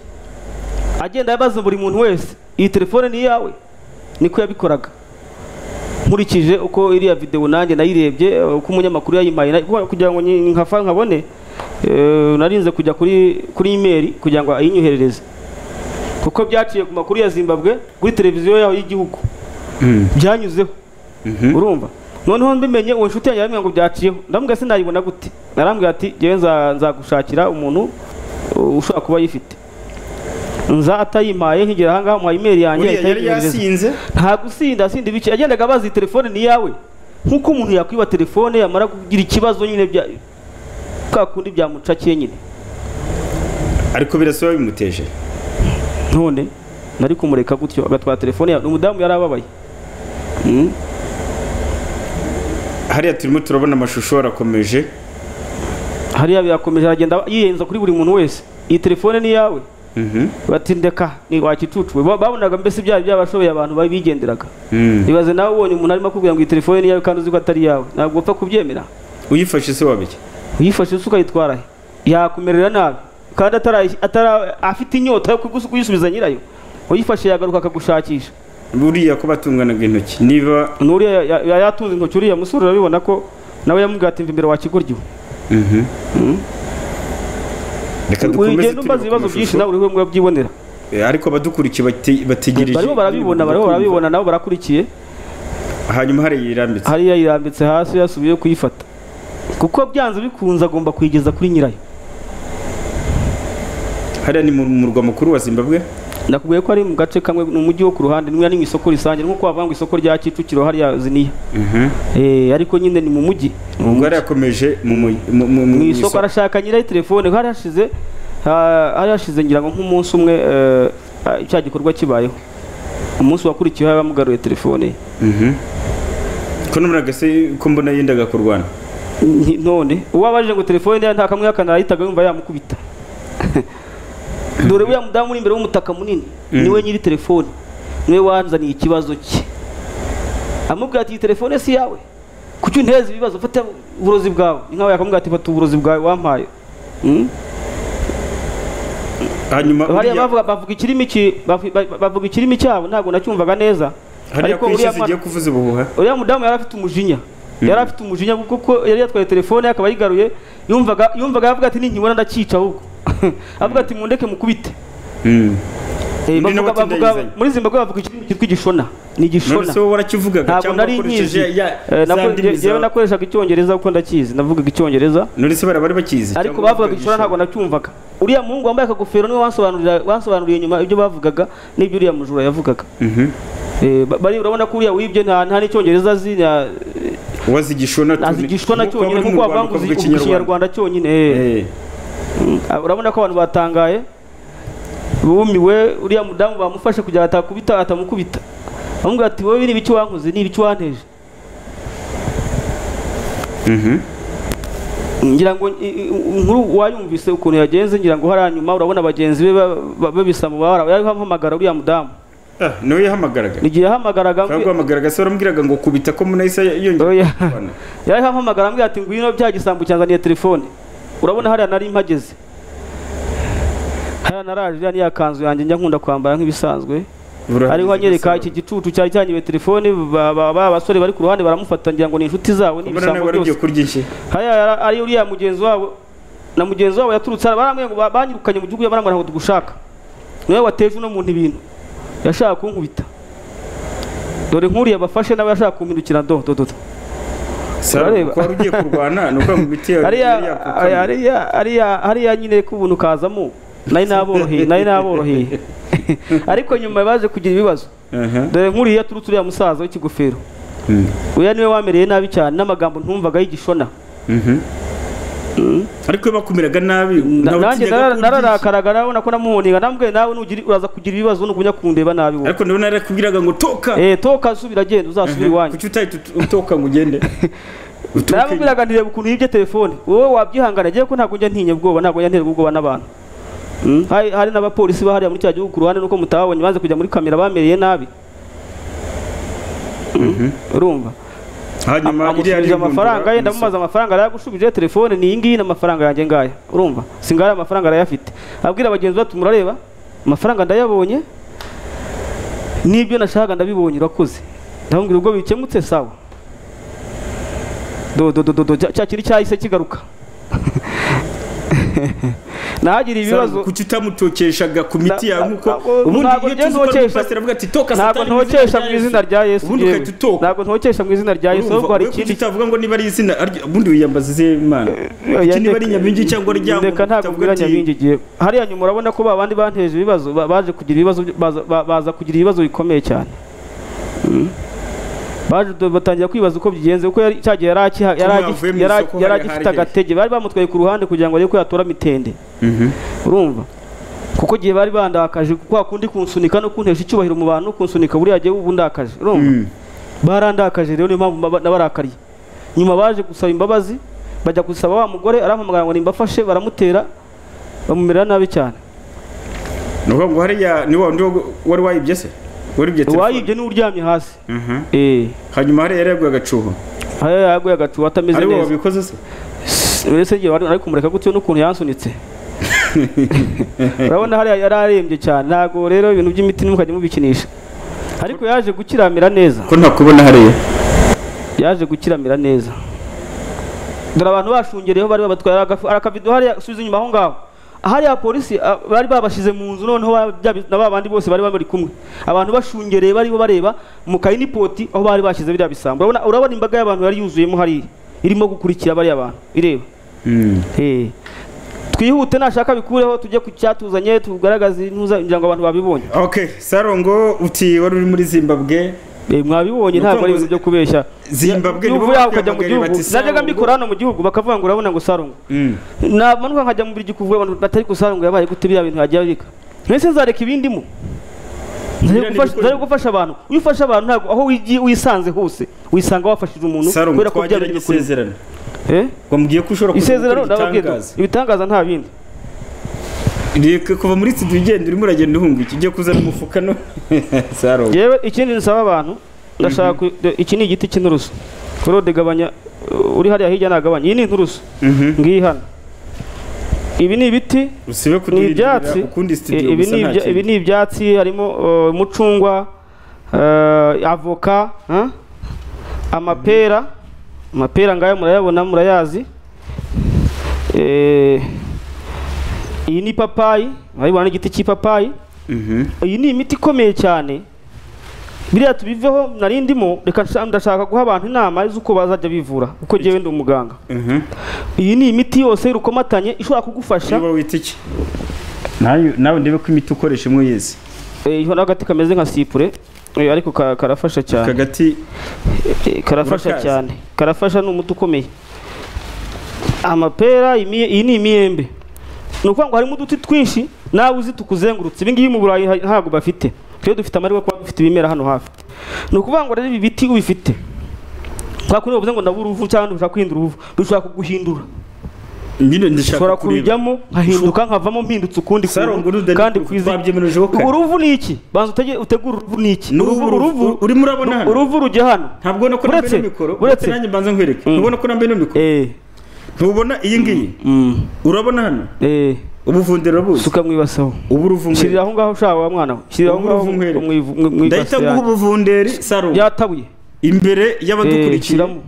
S2: agenda abaza buri muntu wese iyi telefone ni iyawe niko yabikoraga nkurikije uko iriya videwo nanjye nayirebye eh, uko umunyamakuru yayimpaye na- kuko- kugira ngo nyi- nkafa nkabone eh, narinze kujya kuri kuri imeri kugira ngo ayinyoherereze kuko byaciye ku makuru ya zimbabwe kuri televiziyo yaho y'igihugu byanyuzeho urumva noneho mbimenye uwo nshuti yanjye aramubwira ngo byaciyeho ndamubwira se nayibona gute narambwira ati ngewe nza- nzagushakira umuntu uh, ushobora kuba ayifite nza atayimpaye nkigera ahangaha muhaye imeri yanjye
S1: uriya
S2: ahita
S1: yari
S2: ayinyohereza.
S1: yasinze
S2: nta gusinda asinda ibice yagendaga abazi iyi telefone ni iyawe nk'uko umuntu yakwiba telefone yamara kugira ikibazo nyine bya ka kundi byamucakiye nyine
S1: ariko birasa bimuteje
S2: none nari kumureka gutyo agatwara telefone yawe umudamu yari ababaye Mm.
S1: hariya turimo turabona amashusho arakomeje
S2: hariya birakomeje aragenda yiyenza kuri buri muntu wese iyi telefone ni iyawe
S1: Mhm.
S2: batindeka ni wakicucuwe Ba- babonaga mbese byari byabashoboye abantu babigenderaga
S1: Mm.
S2: ibaze nawe ubonye umuntu arimo akubwira ngo iyi telefone ni iyawe kandi uzi ko atari iyawe ntabwo upfa kubyemera
S1: uyifashe se wabiki
S2: uyifashe usuka yitwara he yakumerera nabi kandi atara, atara afite inyota yo kugus- kuyisubiza nyirayo uyifashe yagaruka akagushakisha
S1: buriya ko batunganaga intoki niba
S2: n'uriya ya- ya- ya- yatunze intoki uriya musore urabibona ko nawe yamubwira ati mva imbere wakigoryiwe
S1: Mhm. reka dukomeze
S2: ugenda
S1: tureba
S2: umbaza
S1: ku
S2: ibibazo byinshi
S1: mashusho.
S2: nawe uri we byibonera
S1: Eh, ariko abadukurikiye bate- bategereje
S2: barimo barabibona barimo barabibona nabo barakurikiye
S1: hanyuma hari yirambitse
S2: hariya yirambitse hasi yasubiye kuyifata kuko byanze bikunze agomba kuyigeza kuri nyirayo
S1: hariya ni mu murwa mukuru wa zimbabwe
S2: nakubwiye ko ari mu gace kamwe ni umujyi wo ku ruhande n'umwe ni mu isoko risange nk'uko wavuga ngo isoko rya kicukiro hariya ziniya Eh, ariko nyine ni mu mujyi ni mu
S1: ubwo
S2: mujyi.
S1: yari yakomeje mu mu- mu- mu-
S2: mu
S1: mu
S2: isoko
S1: isoko
S2: arashaka nyirayo telefone hari hashize ha- hari hashize ngira ngo nk'umunsi umwe eh, ah, cya gikorwa kibayeho umunsi wakurikiyeho yabamugaruye telefone ye.
S1: Mhm. ko numuraga se ko mbona yendaga kurwana
S2: Nti- none uwabaje ngo telefone ye nta kamwe yakana yahitaga yumva yamukubita dore uriya mudamu uri imbere w'umutaka munini niwe nyiri telefone niwe wanzaniye ikibazo cye amubwira ati iyi telefone si iyawe kuki untereza ibibazo fata uburozi bwawe ni nkawe yakamubwira ati fata uburozi bwawe wampaye Mm?
S1: hanyuma
S2: hariya
S1: uriya-
S2: bavuga bavuga ikirimi ki- bavu- ba- bavuga ikirimi cyabo ntabwo nacyumvaga neza
S1: hariya
S2: ariko
S1: ku isi
S2: uriya mwana-
S1: zigiye kuvuza ubuhuha
S2: uriya mudamu yari afite umujinya yari afite umujinya kuko yari yatwaye telefone ye, akaba ayigaruye yumvaga yumvaga avuga ati ninkibona ndakica ahubwo avuga ati mundeke mukubite
S1: Mm.
S2: Eh,
S1: Undi nawe
S2: bavuga- bavuga-
S1: atindagizanya.
S2: muri zimbabwe bavuga ikirimi cyitwa igishona ni igishona
S1: none se wowe warakivugaga
S2: ntabwo
S1: cyangwa
S2: nari nkizi
S1: wakoresheje ya-
S2: Eh,
S1: za
S2: nako-
S1: ndimi
S2: je- jewe
S1: zawe
S2: nakoreshaga icyongereza kuko ndakizi navugaga icyongereza
S1: none se bara bari bakizi
S2: ariko
S1: cyangwa
S2: bavugaga igishora ntabwo nacyumvaga uriya muhungu wambaye akagofero niwe wansobanurira- wansobanuriye nyuma ibyo bavugaga n'ibyo uriya mujura yavugaga
S1: Mhm.
S2: Eh, ba- bari urabona ko uriya wibye nta nta n'icyongereza azi na-
S1: wazi igishona tu-
S2: azi igishona
S1: Kuko
S2: cyonyine
S1: uri mu
S2: kuko
S1: Rwanda
S2: wavanguze
S1: ukavuga
S2: ikinyarwanda cyonyine eh.
S1: Eh,
S2: Ah, urabona ko abantu batangaye bumiwe uriya mudamu bamufashe kugira ngo atakubita atamukubita bamubwira ati wowe ni ibiki wankoze ni ibiki wanteje
S1: mhm.
S2: ngira ngo i- i- inkuru wayumvise ukuntu yagenze ngira ngo hariya nyuma urabona bagenzi be ba- ba- babisama bara yahamagara uriya mudamu
S1: Ah, niwe yahamagaraga
S2: igihe yahamagaraga ambwi-
S1: yahamagaraga se waramubwiraga ngo kubita ko munahise yongera
S2: Oya.
S1: kurwana.
S2: yahamagara ambwira ati ngwino bya gisambu cyanzaniye telefone urabona hariya nari mpageze hariya naraje iriya niya kanzu yanjye njya nkunda kwambara nk'ibisanzwe
S1: Burahageze
S2: ariho anyereka
S1: gasabo.
S2: iki gicucu cyari cyanyiwe telefone ba ba- ba basore bari ku ruhande baramufata ngira ngo ni inshuti zabo ni
S1: Ubona nawe
S2: ibisambo
S1: wari ugiye
S2: byose
S1: kurya iki?
S2: hariya yara- ari uriya mugenzi wabo na mugenzi wabo yaturutse hariya, barambwira ngo ba- banyirukanye mu gihugu barambwira ngo tugushaka niwe wateje uno muntu ibintu yashaka kunkubita dore nk'uriya bafashe nawe yashaka kumpindukira do do do do.
S1: Sawa,
S2: Urareba.
S1: kuko wari ugiye kurwana ni ukuvuga ngo imiti yawe yari
S2: hariya
S1: yakukamiye.
S2: hariya- hariya hariya nyine ko ubuntu kazamo nari naboroheye nari naboroheye ariko nyuma baje kugira ibibazo
S1: Aha.
S2: dore nk'uriya turutse uriya musaza w'ikigofero
S1: Mm.
S2: uya niwe wamereye nabi cyane n'amagambo ntumvaga y'igishona
S1: Mhm. ariko iyo bakumiraga nabi
S2: Na-
S1: nawe
S2: nanjye
S1: utinyaga kurya
S2: nara-
S1: iki?
S2: nararakaraga nabona ko namuhoniga namubwiye nawe nugira uraza kugira ibibazo nugumya kundeba nabi wowe
S1: ariko ndabona yarakubwiraga ngo toka
S2: eh toka subira genda uzasubira iwanyu
S1: kuki utahita ut- utoka ngo ugende Utuke.
S2: naramubwiraga ndireba ukuntu yibye telefone wowe wabyihangana agiye ko ntabwo njya ntinya ubwoba ntabwo njya nterwa ubwoba n'abantu Mm, hari hari n'abapolisi bahariya muri cya gihugu ku ruhande nuko mutababonye baze kujya muri kamera bamereye nabi Mm, urumva
S1: hanyuma iriya
S2: amusubije
S1: arimbundura
S2: amafaranga ye
S1: umusaba.
S2: ndamubaza amafaranga arayagushubije telefone ni iyi ngiyi ni amafaranga yanjye ngahe urumva singaya amafaranga arayafite abwira bagenzi be ati murareba amafaranga ndayabonye n'ibyo nashakaga ndabibonye urakoze ndamubwira ubwo bikemutse sawa dododododo cya kintu cyahise kigaruka nahagira ibibazo
S1: Sawa, kuki utamutokeshaga ku miti
S2: Na-
S1: yawe
S2: na-
S1: nkuko
S2: ntabwo-
S1: ubundi
S2: ntabwo
S1: iyo
S2: njye
S1: tuzi ko ari
S2: ntokesha-
S1: umupasiteri avuga ati toka
S2: ntabwo
S1: satani mu izina
S2: ntokesha
S1: rya
S2: mu
S1: Yesu."
S2: izina rya yesu
S1: ubundi
S2: yewe.
S1: ugahita utoka
S2: ntabwo ntokesha mu izina rya yesu
S1: Urumva,
S2: ahubwo hari
S1: wowe
S2: ikindi
S1: kuki utavuga ngo niba ari izina arya- ubundi wiyambaza iz'imana iki niba ari nyabingi cyangwa ryangwa
S2: reka ntabwo mbwira nyabingi igihe hariya nyuma urabona ko babandi banteje ibibazo ba- baje kugira ibibazo byo- baza- ba- baza kugira ibibazo bikomeye cyane Mm. baje do- batangira kwibaza uko bigenze kuko yari- cya gihe yari akiha- yari
S1: Kuba
S2: agi-
S1: yavuye mu
S2: yari-
S1: isoko
S2: yari
S1: hari
S2: agifite
S1: ahari
S2: agatege bari bamutwaye ku ruhande kugira ngo arebe ko yatora mitende urumva kuko igihe bari bandakaje kwa kundi kunsunika no kuntesha icyubahiro mu bantu kunsunika buriya gihe ubu ndakaje urumva barandakaje rero niyo mpamvu mba- nabarakariye nyuma baje gusaba imbabazi bajya gusaba wa mugore arampamagara ngo nimbafashe baramutera bamumera nabi cyane
S1: ni ukuvuga ngo hariya ni wa wundi wo- wari wayibye se waribye telefone
S2: uwayibye niwe uryamye hasi
S1: Mhm.
S2: eh
S1: hanyuma hariya yari yaguye agacuho
S2: hariya yaguye agacu atameze
S1: ari wowe
S2: neza
S1: wabikoze se
S2: mbese ngiye wari ari kumureka gutyo n'ukuntu yansunitse urabona hariya yari arembye cyane ntabwo rero ibintu by'imiti ntimukajye mubikinisha ariko yaje gukiramira neza
S1: ko ntakubona hariya
S2: yaje gukiramira neza dore abantu bashungereyeho bari babatwaye hari akavido hariya subiza inyuma aho ngaho hariya polisi ah, bari babashize mu nzu noneho ba- bya bi- na ba bandi bose bari bari kumwe abantu bashungereye baribo bareba mu kayinipoti aho bari bashyize biriya bisambo urabona urabona imbaga y'abantu yari yuzuyemo hariya irimo gukurikira bariya bantu ireba Eh. twihute nashaka bikureho tujye ku cyatuzanye tugaragaze intuza kugira ngo abantu babibonye
S1: okay sarongo uti wari uri muri zimbabwe
S2: Eh, mwabibonye
S1: Ni
S2: ntabwo ari
S1: ukuvuga ngo
S2: ibintu byo kubeshya
S1: Zimbabwe
S2: Iyo
S1: nibo
S2: uvuye aho ukajya mu
S1: bakwiyamagariye
S2: gihugu
S1: bati
S2: najyaga
S1: Sarungu.
S2: mbikora hano mu gihugu bakavuga ngo urabona ngo sarungu
S1: Mm.
S2: namanuka nkajya mu birigi kuvuga abantu batari gusarungu yabaye gute biriya bintu yagiye abika mbese nzareka ibindimo
S1: Biriya ni
S2: nzare
S1: ibikoresho.
S2: gufasha abantu iyo ufashe abantu ntabwo aho wigiye wisanze hose wisanga wafashije umuntu
S1: sarongo
S2: kubera ko bya
S1: twagiranye
S2: bintu bikuri
S1: isezerano
S2: Eh?
S1: ngo mubwiye ko ushobora
S2: isezerano
S1: kugira
S2: ndababwira
S1: igitangaza
S2: ibitangaza nta bindi
S1: reka kuva muri studio ugenda urimo uragenda uhunga iki ugiye kuzana umufuka no sarongo
S2: yewe ikindi nsaba abantu ndashaka ku- de- iki ni igiti cy'inturusu korode gabanya uh, uri hariya hirya nagabanya iyi ni inturusu
S1: Mhm.
S2: ngiyi hano ibi ni ibiti
S1: usibe
S2: ni
S1: kuduhindurira
S2: ibyatsi
S1: ukundi
S2: i-
S1: studio
S2: ibi
S1: gusa
S2: ni
S1: nta
S2: ibya- ibi
S1: kintu
S2: ni ibyatsi harimo uh, umucungwa uh, avoka huh? amapera amapera ngayo murayabona murayazi Eh, iyi ni ipapayi murayibona ni igiti cy'ipapayi iyi ni imiti ikomeye cyane biriya tubiveho nari ndimo reka nsha- ndashaka guha abantu inama z'uko bazajya bivura kuko njyewe ndi umuganga iyi ni imiti yose y'urukomatanye ishobora kugufasha
S1: niba wita iki nawe nawe ndebe ko imiti ukoresha imwe uyizi
S2: Eh, hariho agati kameze nka sipure eh, ariko ka- karafasha
S1: aka
S2: cyane
S1: gati
S2: Eh, karafasha
S1: Urakazi?
S2: cyane karafasha ni umuti ukomeye amapera imiye- iyi ni imiyembe ni ukuvuga ngo harimo uduti twinshi nawe uzi tukuzengurutse ibi ngibi mu burayi ha- ntabwo bafite twe dufite amahirwe yo kuba dufite ibimera hano hafi ni ukuvuga ngo rero ibi biti ubifite kwa kuri bavuze ngo ndabura uruvu cyangwa ushaka guhindura uruvu bishobora kuguhindura
S1: nyine ndashaka kureba
S2: ushobora kubijyamo nkahinduka nkavamo mpindutse ukundi
S1: Sarongo
S2: kuntu,
S1: uruda
S2: kandi
S1: ni-
S2: kwizeye
S1: twabyemerejeho kare.
S2: uruvu ni iki banza utege- utegure uruvu ni iki
S1: n'ubu
S2: uruvu
S1: uruvu
S2: uruvu
S1: urimo urabona hano
S2: uruvu rujya hano
S1: ntabwo ubona ko nambaye
S2: Uretse-
S1: n'imikoro
S2: uretse-
S1: uretse nanjye mbanza nkwereke
S2: Mm.
S1: ntubona ko nambaye n'imikoro
S2: eh
S1: ntubona iyi ngiyi
S2: mm.
S1: urabona hano
S2: eh
S1: ubuvundiro buzi
S2: suka mwibasaho
S1: ubu uruvumwe
S2: shyirira aho ngaho ushaka wa mwana we shyirira aho
S1: Ubu
S2: ngaho
S1: uruvumwere.
S2: mwivu- mwi- mwibase
S1: ndahita nguha
S2: yanjye.
S1: ubuvunderi saro
S2: yatabuye
S1: imbere
S2: eh
S1: y'abadukurikiye
S2: shyiramo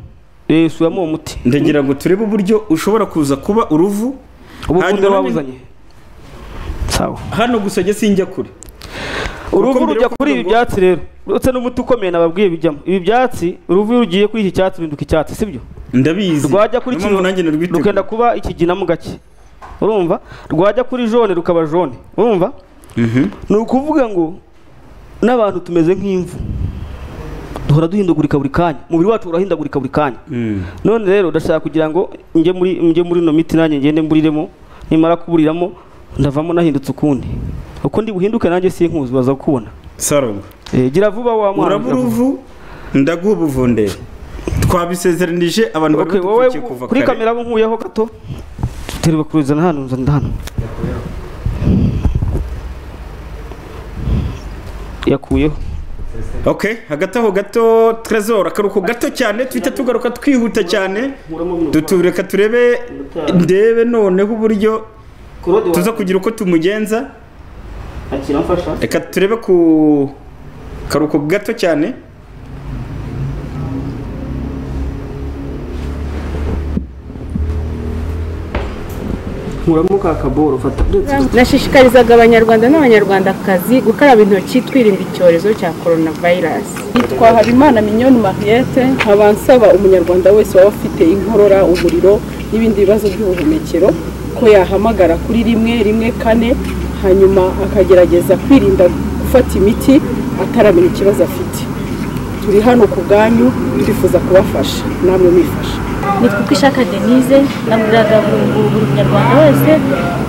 S2: eh shyiramo uwo muti
S1: ndagira ngo turebe uburyo ushobora kuza kuba uruvu
S2: ubuvundo
S1: hanyuma
S2: wabuzanye sawa
S1: hano gusa njye sinjya kure
S2: uruvu
S1: mbere yo
S2: rujya
S1: kuvuga
S2: kuri ibi
S1: ngo-
S2: byatsi rero uretse n'umuti ukomeye nababwiye bijyamo ibi byatsi uruvu iyo rugiye kuri iki cyatsi ruhinduka icyatsi sibyo
S1: ndabizi
S2: rwajya kuri
S1: Niyo mpamvu
S2: kino
S1: nanjye narwiteguye.
S2: rukenda kuba ikigina mu gake urumva rwajya kuri jone rukaba jone urumva ni ukuvuga ngo n'abantu tumeze nk'imvu duhora duhindagurika buri kanya umubiri wacu urahindagurika buri kanya
S1: Mm.
S2: none rero ndashaka kugira ngo njye muri njye muri ino miti nanjye ngende mburiremo nimara kuburiramo ndavamo nahindutse ukundi uko ndi buhinduke nanjye sinkuzi baza kukubona
S1: sarongo
S2: Eh, gira vuba wa mwana
S1: uraba uruvu ndaguha ubuvunderi twabisezeranije abantu bari
S2: Okay, wowe
S1: badukurikiye kuva
S2: kuri
S1: kare.
S2: kamera abo nkuyeho gato terwa kuzana hano nzana hano yakuyeho
S1: Okay, hagati aho gato Trezor akaruko gato cyane twita tugaruka twihuta cyane dutureka turebe ndebe noneho uburyo tuza kugira uko tumugenza
S2: akiramfasha
S1: reka turebe ku karuko gato cyane
S2: nkuramo ka kaboro fata
S10: nashishikarizaga abanyarwanda n'abanyarwandakazi gukaraba intoki twirinda icyorezo cya coronavirus yitwa habimana mignonne mariette nkaba nsaba umunyarwanda wese waba afite inkorora umuriro n'ibindi bibazo by'ubuhumekero ko yahamagara kuri rimwe rimwe kane hanyuma akagerageza kwirinda gufata imiti ataramenya ikibazo afite turi hano ku bwanyu twifuza kubafasha namwe mwifasha
S5: nitwa uko ishaka denise nabwiraga buri buri munyarwanda wese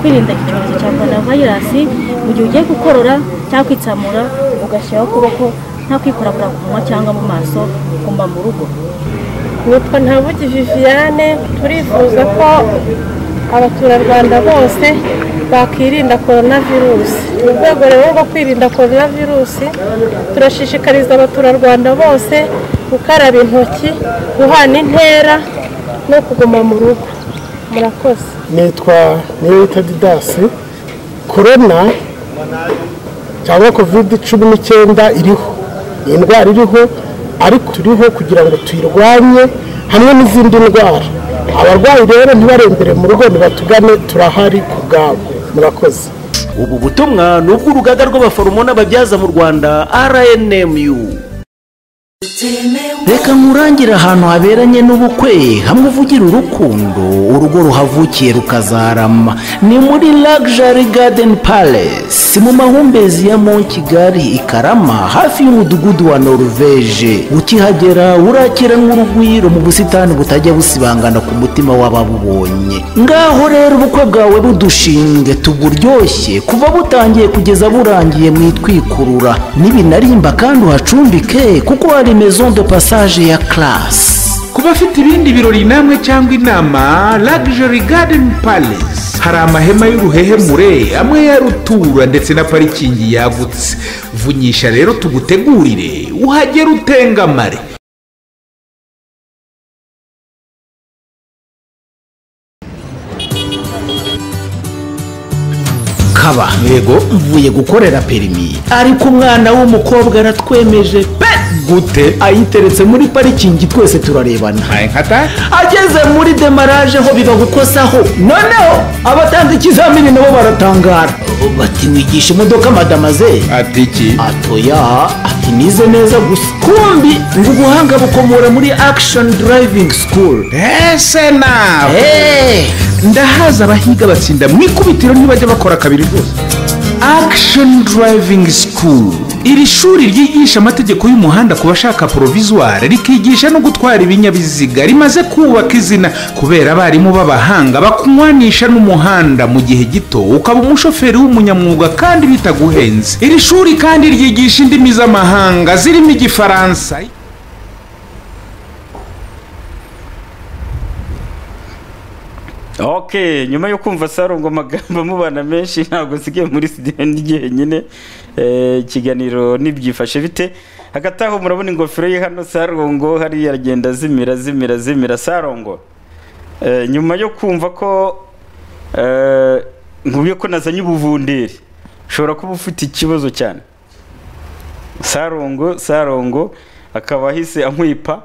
S5: kwirinda iki cyorezo cya korona vayirasi mu gihe ugiye gukorora cyangwa kwitsamura ugashyiraho ukuboko nta kwikorakora ku munwa cyangwa mu maso ugomba mu rugo
S10: nitwa ntabugi viviane turifuza ko abaturarwanda bose bakirinda korona virusi mu rwego rero rwo kwirinda korona virusi turashishikariza abaturarwanda bose gukaraba intoki guhana intera no kuguma mu rugo murakoze
S11: nitwa niyoyita didasi korona cyangwa kovide cumi n'icyenda iriho ni indwara iriho ariko turiho kugira ngo tuyirwanye hamwe n'izindi ndwara abarwayi rero ntibarembere mu rugo nibatugane turahari ku bwabo murakoze
S4: ubu butumwa ni ubw'urugaga rw'abaforomo n'ababyaza mu rwanda rnmu reka nkurangire ahantu haberanye n'ubukwe hamwe uvugira urukundo urugo ruhavukiye rukazarama ni muri Luxury Garden Palace mu mahumbezi ya Mont Kigali i Karama hafi y'umudugudu wa Norvège ukihagera urakira nk'urugwiro mu busitani butajya busibangana ku mutima w'ababubonye ngaho rero ubukwe bwawe budushinge tuburyoshye kuva butangiye kugeza burangiye mwitwikurura n'ibinarimba kandi uhacumbike kuko hari maison de passage ya classe
S12: ku bafite ibindi birori namwe cyangwa inama Luxury Garden Palace hari amahema y'uruhehemure amwe ya rutura ndetse na parikingi yagutse vunyisha rero tugutegurire uhagere utengamare
S4: kaba yego mvuye gukorera perimi ariko umwana w'umukobwa aratwemeje pe gute
S13: ayiteretse muri parikingi twese turarebana ageze muri demaraje ho biba gukosaho noneho abatanga ikizamini nabo baratangara bati wigisha imodoka madamaze
S4: ati iki
S13: atoya ati nize neza gusa kumbi ngo ubuhanga bukomora muri action driving school
S4: ese nawe ndahaza abahiga batsinda mu ikubitiro ntibajya bakora kabiri rwose action driving school iri shuri ryigisha amategeko y'umuhanda ku bashaka porovizuware rikigisha no gutwara ibinyabiziga rimaze kubaka izina kubera abarimu b'abahanga bakunywanisha n'umuhanda mu gihe gito ukaba umushoferi w'umunyamwuga kandi bitaguhenze iri shuri kandi ryigisha indimi z'amahanga zirimo igifaransa
S1: ok nyuma yo kumva sarungo amagambo amubana menshi ntabwo nsigaye muri studio ndi jyenyine Eh, ikiganiro nibyifashe bite hagati aho murabona ingofero ye hano sarungo hariya aragenda azimira azimira azimira sarungo Eh, nyuma yo kumva ko eh, nkubwiye ko nazanye ubuvunderi ushobora kuba ufite ikibazo cyane sarungo sarungo akaba ahise ankwipa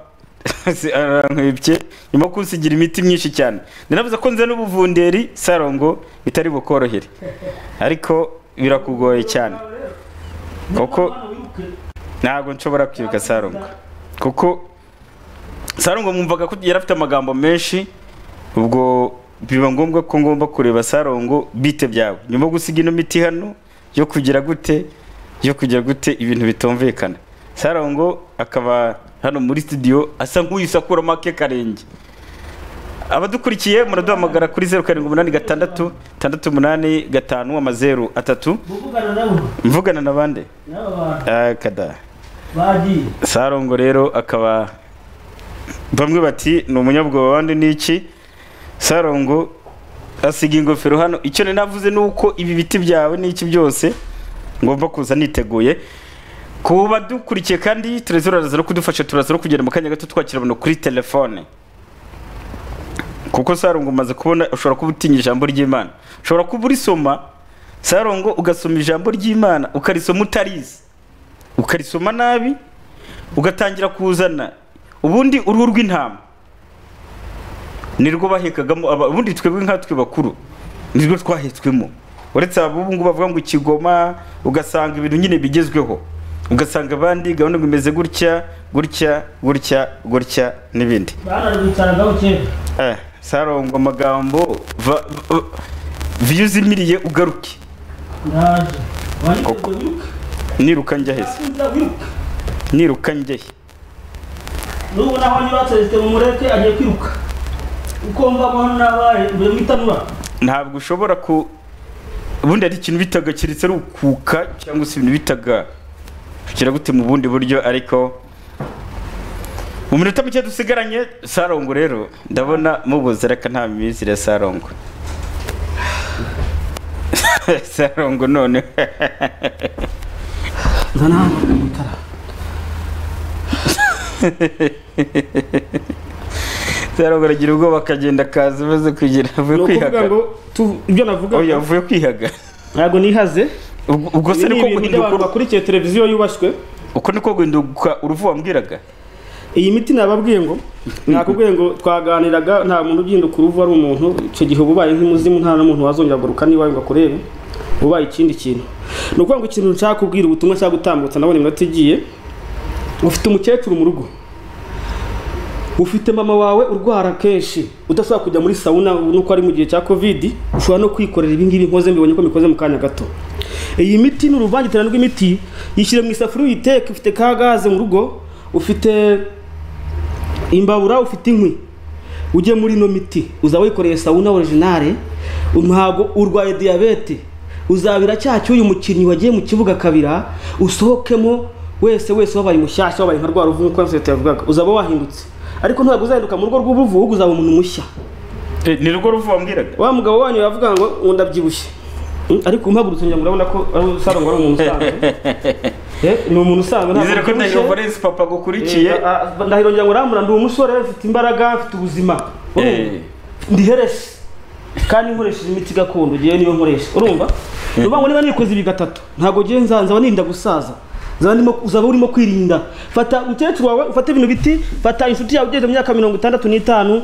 S1: arankwibye nyuma yo kunsigira imiti myinshi cyane ndanavuze ko nze n'ubuvunderi sarongo bitari bukorohere ariko birakugoye cyane kuko ntabwo nshobora kwibuka sarongo kuko sarongo mwumvaga ko yari afite amagambo menshi ubwo biba ngombwa ko ngomba kureba sarongo bite byawe nyuma yo gusiga ino miti hano yo kugira gute yo kugira gute ibintu bitumvikana sarongo akaba hano muri studio asa nk'uyisakura make karenge abadukurikiye muraduhamagara kuri zeru karindwi umunani gatandatu tandatu umunani gatanu amazeru atatu mvugana na bande Ah, kada sarongo rero akaba bamwe bati ni umunyabwoba abandi ni iki sarongo asiga ingofero hano icyo nari navuze ni uko ibi biti byawe n'iki byose ngomba kuza niteguye ku badukurikiye kandi turaza uraza no kudufasha turaza no kugenda mu kanya gato twakira abantu kuri telefone kuko sarongo umaze kubona ushobora kuba utinya ijambo ry'imana ushobora kuba urisoma sarongo ugasoma ijambo ry'imana ukarisoma utarizi ukarisoma nabi ugatangira kuzana ubundi uruhu rw'intama nirwo bahekagamo aba- ubundi twebwe nkatwe bakuru nirwo twahetswemo uretse aba ubu ngubu bavuga ngo ikigoma ugasanga ibintu nyine bigezweho ugasanga abandi gahunda ngo imeze gutya gutya gutya gutya n'ibindi
S2: bararwicaragaho kera
S1: Eh, sarongo amagambo va- va- viyu uzimiriye ugaruke
S2: ndaje
S1: Uko- niruka njya heza
S2: wiruka
S1: niruka njya he
S2: n'ubu naho niba celestin mumureke agiye kwiruka uko mva ko hano nabaye mbere mu itanura
S1: ntabwo ushobora ku ubundi hari ikintu bitaga keretse ari ukuka cyangwa se ibintu bitaga kira gute mu bundi buryo ariko mu minota mike dusigaranye sarongo rero ndabona mubuze reka nta mizire ya sarongo sarongo none
S2: zana hano itara
S1: sarongo aragira ubwoba akagenda akaza amaze kugira avuye
S2: ukuvuga
S1: kwihaga
S2: ngo tu- ibyo navuga
S1: oya avuye kwihaga
S2: ntabwo nihaze
S1: ubwo se
S2: Ibi
S1: niko
S2: ni ibintu
S1: guhinduka
S2: by'abantu bakurikiye televiziyo yubashywe
S1: uko niko guhinduka uruvu wambwiraga
S2: iyi miti nababwiye ngo nakubwiye ngo twaganiraga nta muntu ugihinduka uruvu ari umuntu icyo gihe uba ubaye nk'umuzimu nta n'umuntu wazongera kugaruka n'iwawe ngo akurebe ubaye ikindi kintu ni ukuvuga ngo ikintu nshaka kubwira ubutumwa nshaka gutambutsa ndabona iminota igiye ufite umukecuru mu rugo ufite mama wawe urwara kenshi udashobora kujya muri sawuna nuko ari mu gihe cya kovidi ushobora no kwikorera ibingibi nkoze mbibonye ko mikoze mu kanya gato iyi miti ni uruvangitirane rw'imiti yishyire mu isafuriya uyiteke ufite ka gaze mu rugo ufite imbabura ufite inkwi ujye muri ino miti uzaba wikoreye sawuna orijinale ntabwo urwaye diyabete uzabira cya cy'uyu mukinnyi wagiye mu kibuga kabira usohokemo wese wese wabaye mushyashya wabaye nka rwa ruvu nk'uko sosiyete yavugaga uzaba wahindutse ariko ntabwo uzahinduka mu rugo rw'ubuvu ahubwo uzaba umuntu mushya
S1: ni rwo ruvu wambwiraga
S2: wa mugabo wanyu yavuga ngo ngo ndabyibushye Mm, ariko umpagurutse ngira ngo urabona ko ari usanzwe ari umuntu usanzwe Eh, ni umuntu usanzwe ntabwo
S1: nizere ko
S2: abyibushye.
S1: ndahiro valence papa agukurikiye
S2: Eh, ah, ah, ndahiro ngira ngo urambura ndi umusore mfite imbaraga mfite ubuzima Urumva?
S1: Eh.
S2: ndi heresi kandi nkoresheje imiti gakondo ngewe niyo nkoresha urumva ni ukuvuga ngo niba nikoze ibi gatatu ntabwo ngewe nzanza aba ninda gusaza uzaba urimo- uzaba urimo kwirinda fata umukecuru wawe ufate bino biti fata inshuti yawe ugeze mu myaka mirongo itandatu n'itanu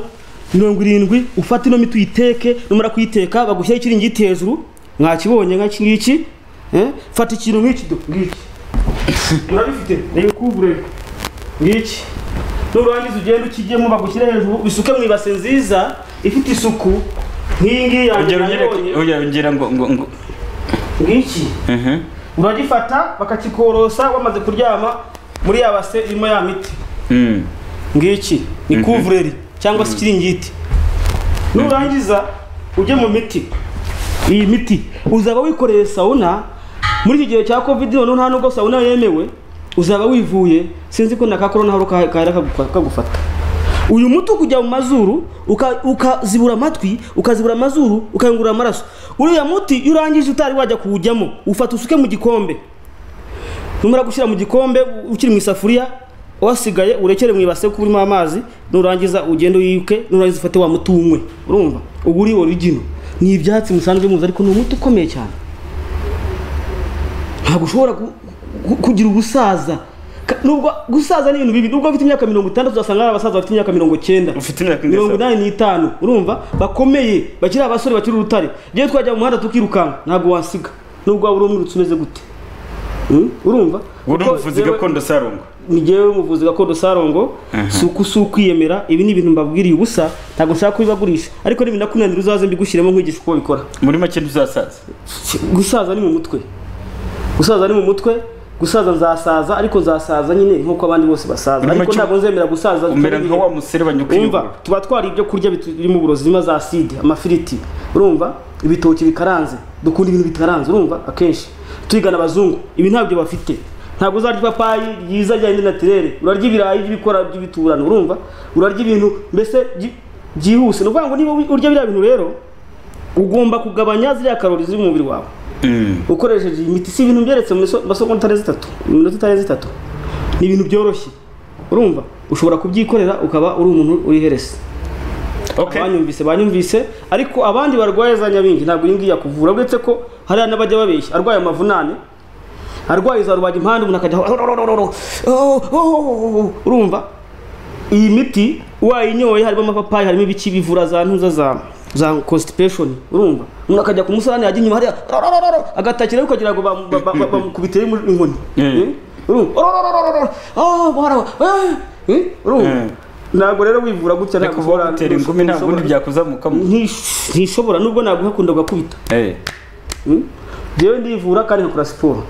S2: mirongo irindwi ufate ino miti uyiteke numara kuyiteka bagushyiraho ikiringiti hejuru mwakibonye nk'iki ngiki eh? fata ikintu nk'iki do ngiki murabifite nibikubure ngiki nurangiza ugenda ukijyemo bagushyire hejuru bisuke mu ibase nziza ifite isuku nk'iyi ngiyi yanjye
S1: Ongera ongera-
S2: nabonye.
S1: ongera ongera ngo ngo ngo
S2: ngiki
S1: Mhm.
S2: uragifata bakakikorosa wamaze kuryama muri ya base irimo ya miti
S1: Mm.
S2: ngiki ni kuvureri cyangwa se ikiringiti nurangiza ujye mu miti iyi miti uzaba wikoreye sawuna muri iki gihe cya covid noneho nta nubwo sawuna yemewe uzaba wivuye sinzi ko na ka korona haro ka- kahera kagufa- kagufata uyu muti ukujya mu mazuru uka- ukazibura amatwi ukazibura amazuru ukayungurura amaraso uriya muti iyo urangije utari wajya kuwujyamo ufata usuke mu gikombe numara gushyira mu gikombe u- ukiri mu isafuriya wasigaye urekere mu ibase kuba urimo amazi nurangiza ugende uyike nurangiza ufate wa muti unywe urumva uba uri origino ni ibyatsi musanzwe muzi ariko ni umuti ukomeye cyane ntabwo ushobora gu- gu- kugira ubusaza Ka- nubwo gusaza ni ibintu bibi nubwo ufite imyaka mirongo itandatu uzasanga hari abasaza bafite imyaka mirongo cyenda mirongo inani n'itanu urumva bakomeye bakiri abasore bakiri urutare ngewe twajya mu muhanda tukirukanka ntabwo wasiga nubwo waba uri umwirutsi umeze gute Mm, urumva
S1: Ubu ni
S2: Kuko
S1: umuvuzi
S2: jewe-
S1: gakondo Sarungu.
S2: ni jyewe umuvuzi gakondo sarongo si uko si ukwiyemera ibi ni ibintu mbabwiriye ubusa ntabwo nshaka kubibagurisha ariko nibinakunanira uzaze mbigushyiremo nkwigisha uko babikora
S1: muri make ntuzasaza
S2: gusaza ni mu mutwe gusaza ni mu mutwe gusaza nzasaza ariko nzasaza nyine nkuko abandi bose basaza
S1: Muri
S2: ariko
S1: make
S2: ntabwo nzemera gusaza
S1: umera nka wa muserebanya ukiyubura.
S2: Urumva, tuba twari ibyo kurya birimo uburozi birimo za side amafiriti urumva ibitoki bikaranze dukunda ibintu bikaranze urumva akenshi tuyigana abazungu ibi ntabyo bafite ntabwo uzarya ipapayi ryiza rya natirere urarya ibirayi by'ibikora by'ibiturano urumva urarya ibintu mbese byi- byihuse ni ukuvuga ngo niba urya biriya bintu rero ugomba kugabanya ziriya karori ziri mu mubiri wawe ukoresheje iyi miti si ibintu byeretse mu miso- masomo itarenze itatu mu minota itarenze itatu ni ibintu byoroshye urumva ushobora kubyikorera ukaba uri umuntu uri heresi abanyumvise banyumvise ariko abandi barwaye za nyabingi ntabwo iyi ngiyi yakuvura uretse ko hariya n'abajya babeshya arwaye amavunane arwaye za rubaga impande umuntu akajya aho, "Ororororo, oh, oh, oh, oh." urumva iyi miti wayinyoye harimo amapapayi harimo ibiki bivura za ntuza za za constipation urumva umuntu akajya ku musarani yajya inyuma hariya "Ororororo," agatakira kugira ngo bam- ba- ba- ba- bamukubiteyo inkoni Eh? urumva "Ororororo, oh, bahara, eh, eh," urumva ntabwo rero wivura gutya ntabwo ushobora
S1: Tera ingumi nta bundi byakuzamukamo
S2: ntishobora nubwo ntabwo hakunda gukubita
S1: Eh.
S2: njyewe ndivura kandi nkakora siporo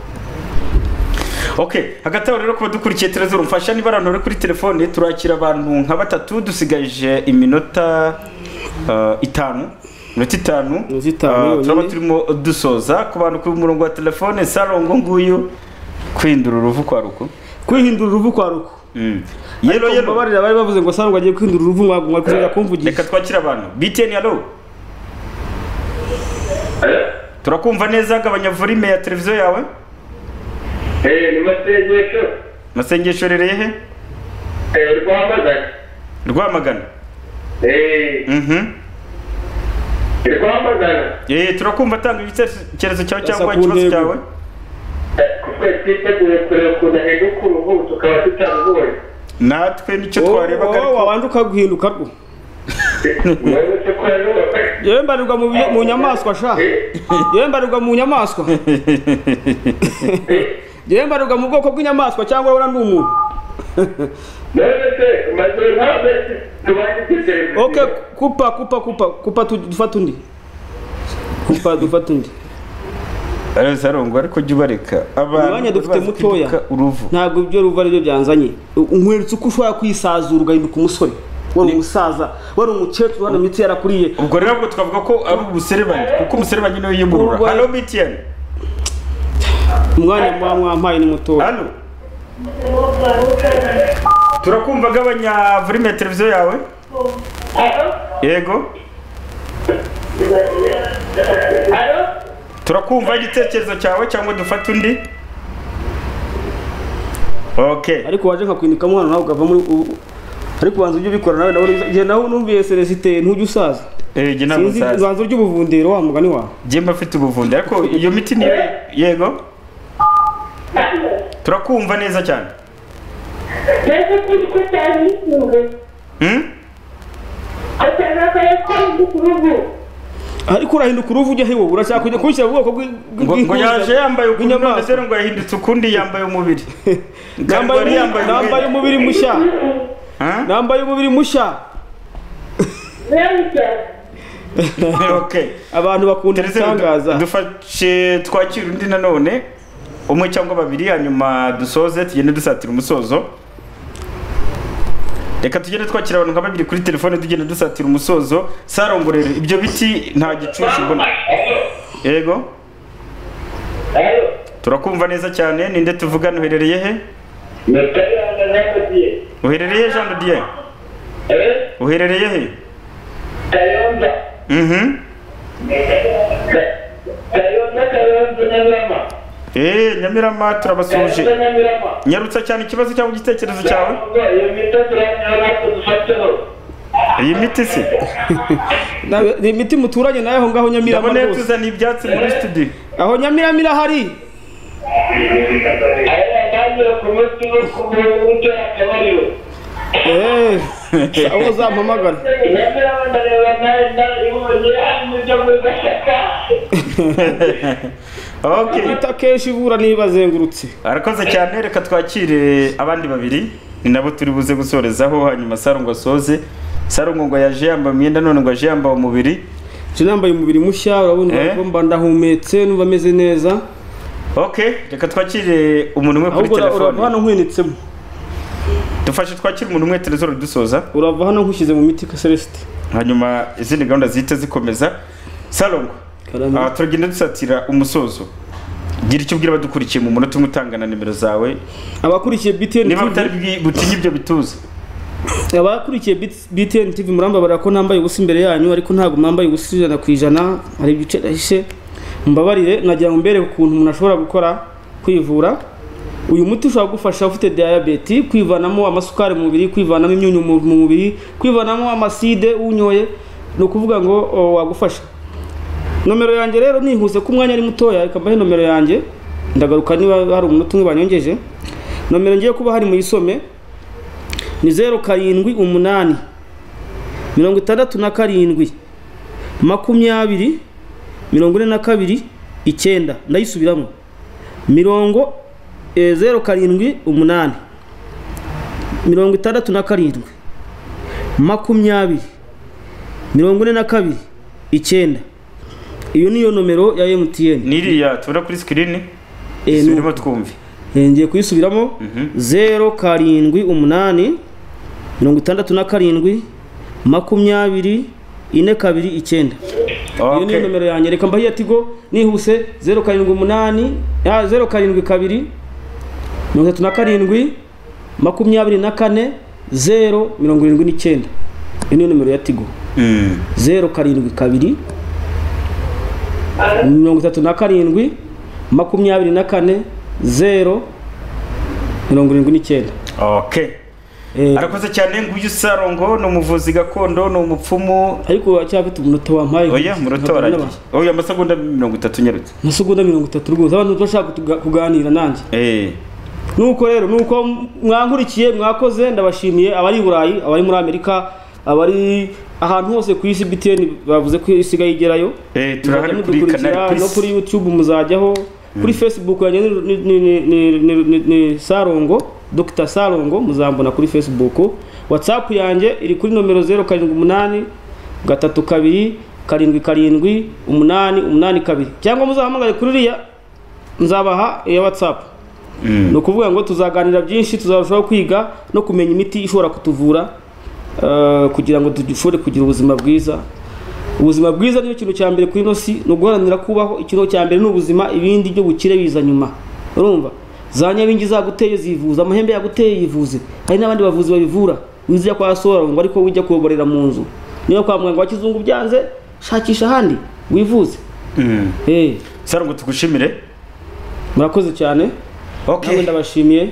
S1: ok hagati aho rero kuba dukurikiye tereza urumfasha niba abantu bari kuri telefone turakira abantu nka batatu dusigaje iminota eh, itanu minota itanu Eh, turaba turimo dusoza ku bantu kuri umurongo wa telefone sarongo nguyu kwihindura uruvu kwa ruku
S2: kwihindura uruvu kwa ruku
S1: yero yero
S2: babarira bari bavuze ngo sangwa agiye kwihindura uruvu mwagu mwakugira kumvugisha
S1: reka twakire abantu btn halo turakumva neza gabanya volume ya televiziyo yawe
S10: ni masengesho
S1: masengesho rereye he
S10: eh, rwamagana
S1: rwamagana
S10: eh,
S1: mhm
S10: rwamagana
S1: Eh, turakumva tanga igitekerezo cyawe
S10: Asa
S1: cyangwa
S10: ku
S1: ikibazo
S10: ntego.
S1: cyawe
S10: twese twiteguye kureba ukuntu ahinduka uruhu tukaba tutarubonye
S1: natwe nicyo
S2: twarebaga ariko wabanje ukaguhinduka rwo yewe mbarirwa mu bi- mu nyamaswa sha yewe mbarirwa mu nyamaswa yewe mbarirwa mu bwoko bw'inyamaswa cyangwa wowe ndi umuntu
S10: none se maze ntabwo tubanye igitekerezo
S2: ok kupa kupa kupa kupa tu- dufata undi kupa dufata undi
S1: sarongo ariko jya ubareka
S2: umwanya dufite
S1: bazi
S2: mutoya
S1: kwibuka uruvu
S2: ntabwo ibyo ruva aribyo byanzanye nkweretse uko ushobora kwisazura ugahinduka umusore wari umusaza wari umukecuru hano imitsi yarakuriye
S1: ubwo rero ntabwo twavuga ko ari ubuserebanyi kuko umuserebanyi niwe yiyumurura
S2: Urwaye.
S1: halo btn
S2: umwanya muba mwampaye ni mutoya
S1: halo turakumva gabanya volume ya televiziyo yawe yego turakumva igitekerezo cyawe cyangwa dufate undi ok
S2: ariko waje nkakwindikamo hano nawe ukava muri u- ariko ubanza ujye ubikora nawe nawe uriza- jye nawe numviye seresite ntujye usaza
S1: Eh, jye ntabwo
S2: sinzi
S1: nsaza.
S2: ubanza urya ubuvundiro wa mugani wawe
S1: jye mba mfite ubuvundi ariko iyo miti niyo yego turakumva neza cyane
S10: mbese kuri ko cyane bikunze atanga akaye kandi kuri ubu
S2: ariko urahinduka uruvu ujya he wowe uracyakujya kubishyira mu bwoko bw'i-
S1: ngo
S2: bw-
S1: ngo
S2: bw'inkunzi.
S1: yaje yambaye ukuntu
S2: Bw'inyamaswa.
S1: none ngo yahindutse ukundi yambaye umubiri
S2: Nambaye
S1: Wari
S2: umu- nambaye umubiri mushya nambaye umubiri mushya
S1: okay
S2: abantu bakunda ibitangaza
S1: dufashe twakira undi nanone umwe cyangwa babiri hanyuma dusoze tugende dusatira umusozo reka tugende twakira abantu nka babiri kuri telefone tugenda dusatira umusozo sarongorero ibyo biti nta gicucu mbona yego turakumva neza cyane ninde tuvugana uherereye he uherereye jean de dieu uherereye he Mhm. Eh, Nyamirama turabasuje. Nyarutsa cyane ikibazo cyangwa igitekerezo cyawe? Iyi miti se?
S2: Na- ni imiti muturanye nayo aho ngaho nyamirama
S1: Ndabona yatuzaniye ibyatsi muri studio
S2: aho nyamirama irahari Eh, sa- aho uzampamagara
S1: Imiti
S2: akenshi ivura niba azengurutse.
S1: Arakoze cyane reka twakire abandi babiri ni nabo turi buze gusorezaho hanyuma Sarungu asoze. Sarungu ngo yaje yambaye imyenda none ngo aje yambaye umubiri.
S2: Je nambaye umubiri mushya urabona
S1: Eh?
S2: ko mba ndahumetse numva meze neza
S1: Okay, reka twakire umuntu umwe kuri
S2: ahubwo ura-
S1: telefone.
S2: urava hano nkwinitsemo
S1: Dufashe twakire umuntu umwe telefone dusoza.
S2: urava hano nkushyize mu miti ka Celestin
S1: hanyuma izindi gahunda zihita zikomeza salongo aha turagenda dusatira umusozo gira icyo ubwira abadukurikiye mu munota umwe utangana nimero zawe
S2: abakurikiye BTN
S1: niba
S2: TV.
S1: utari bwi- butinye ibyo bituza
S2: abakurikiye Bit- BTN TV murambabarira ko nambaye ubusa imbere yanyu ariko ntabwo mwambaye ubusa ijana ku ijana hari ibice nahishe mbabarire nagira ngo mbereke ukuntu umuntu ashobora gukora kwivura uyu muti ushobora kugufasha ufite diyabete kwivanamo amasukari mu mubiri kwivanamo imyunyu mu mu mubiri kwivanamo amaside unyoye ni ukuvuga ngo o, wagufasha nomero yanjye rero nihuse ko umwanya ari mutoya reka mbahe nomero yanjye ndagaruka niba hari umunota umwe banyongeje nomero ngiye kuba hari muyisome ni zeru karindwi umunani mirongo itandatu na karindwi makumyabiri mirongo ine na kabiri icyenda ndayisubiramo mirongo eh, zeru karindwi umunani mirongo itandatu na karindwi makumyabiri mirongo ine na kabiri icyenda iyo niyo nomero ya MTN
S1: niriya tubona kuri sikirini
S2: subiramo
S1: twumve
S2: ngiye kuyisubiramo zeru karindwi umunani mirongo itandatu na karindwi makumyabiri ine kabiri icyenda iyo niyo nomero yanjye reka mbahiye tigo nihuse zeru karindwi umunani ah, zeru karindwi kabiri mirongo itatu na karindwi makumyabiri na kane zeru mirongo irindwi n'icyenda iyo niyo nomero ya tigo zeru karindwi kabiri mirongo itatu na karindwi makumyabiri na kane zeru mirongo irindwi n'icyenda
S1: okay arakoze cyane nguyu sarongo ni umuvuzi gakondo ni umupfumu
S2: ariko uracyafite umunota wampaye
S1: oya munota waragiye oya amasegonda mirongo itatu nyarutse
S2: amasegonda mirongo itatu rwose abantu bashaka kutuga- kuganira nanjye nuko rero nuko mwankurikiye mwakoze ndabashimiye abari i burayi abari muri amerika abari ahantu hose ku isi btn bavuze ko isigaye igerayo
S1: Eh, turahari
S2: Muzajya
S1: kuri
S2: mudukurikira,
S1: Canal Plus.
S2: no kuri youtube muzajyaho kuri facebook yanjye ni- ni- ni- ni- ni- ni- ni- ni sarongo dr sarongo muzambona kuri facebook whatsapp yanjye iri kuri nomero zeru karindwi umunani gatatu kabiri karindwi karindwi umunani umunani kabiri cyangwa muzahamagare kuri iriya nzabaha iya whatsapp ni ukuvuga ngo tuzaganira byinshi tuzarushaho kwiga no kumenya imiti ishobora kutuvura eh, kugira ngo dushobore kugira ubuzima bwiza ubuzima bwiza niyo kintu cya mbere kuri ino si ni uguharanira kubaho ikintu cya mbere ni ubuzima ibindi byo bukire biza nyuma urumva za nyabingi zaguteye zivuza amahembe yaguteye yivuze hari n'abandi bavuzi babivura wizira kwa sora ngo ariko ujya kuyoborera mu nzu niba kwa muganga wa kizungu byanze shakisha ahandi wivuze
S1: sarongo tugushimire
S2: murakoze cyane
S1: okay.
S2: ndabashimiye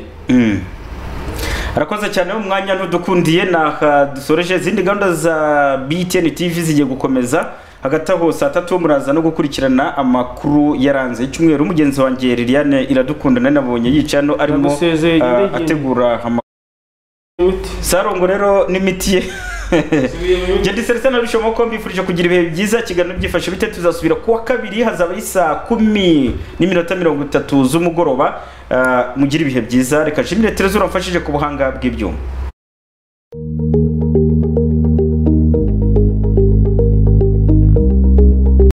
S1: arakoze cyane umwanya ntudukundiye naha dusoreje izindi gahunda za btn tv zigiye gukomeza hagati aho saa tatu muraza no gukurikirana amakuru yaranze icyumweru mugenzi wanjye liliane iradukunda nari nabonye yicaye hano arimo
S10: Ndamusezeye,
S1: ah,
S10: nyirengere.
S1: ategura sarongo rero n'imiti ye Jedi Celestin na Rushomo ko mbifurije kugira ibihe byiza kiganiro byifashe bite tuzasubira kuwa kabiri hazaba ari saa kumi n'iminota mirongo itatu z'umugoroba Ah, mugire ibihe byiza reka nshimire Tereza uramfashije ku buhanga bw'ibyuma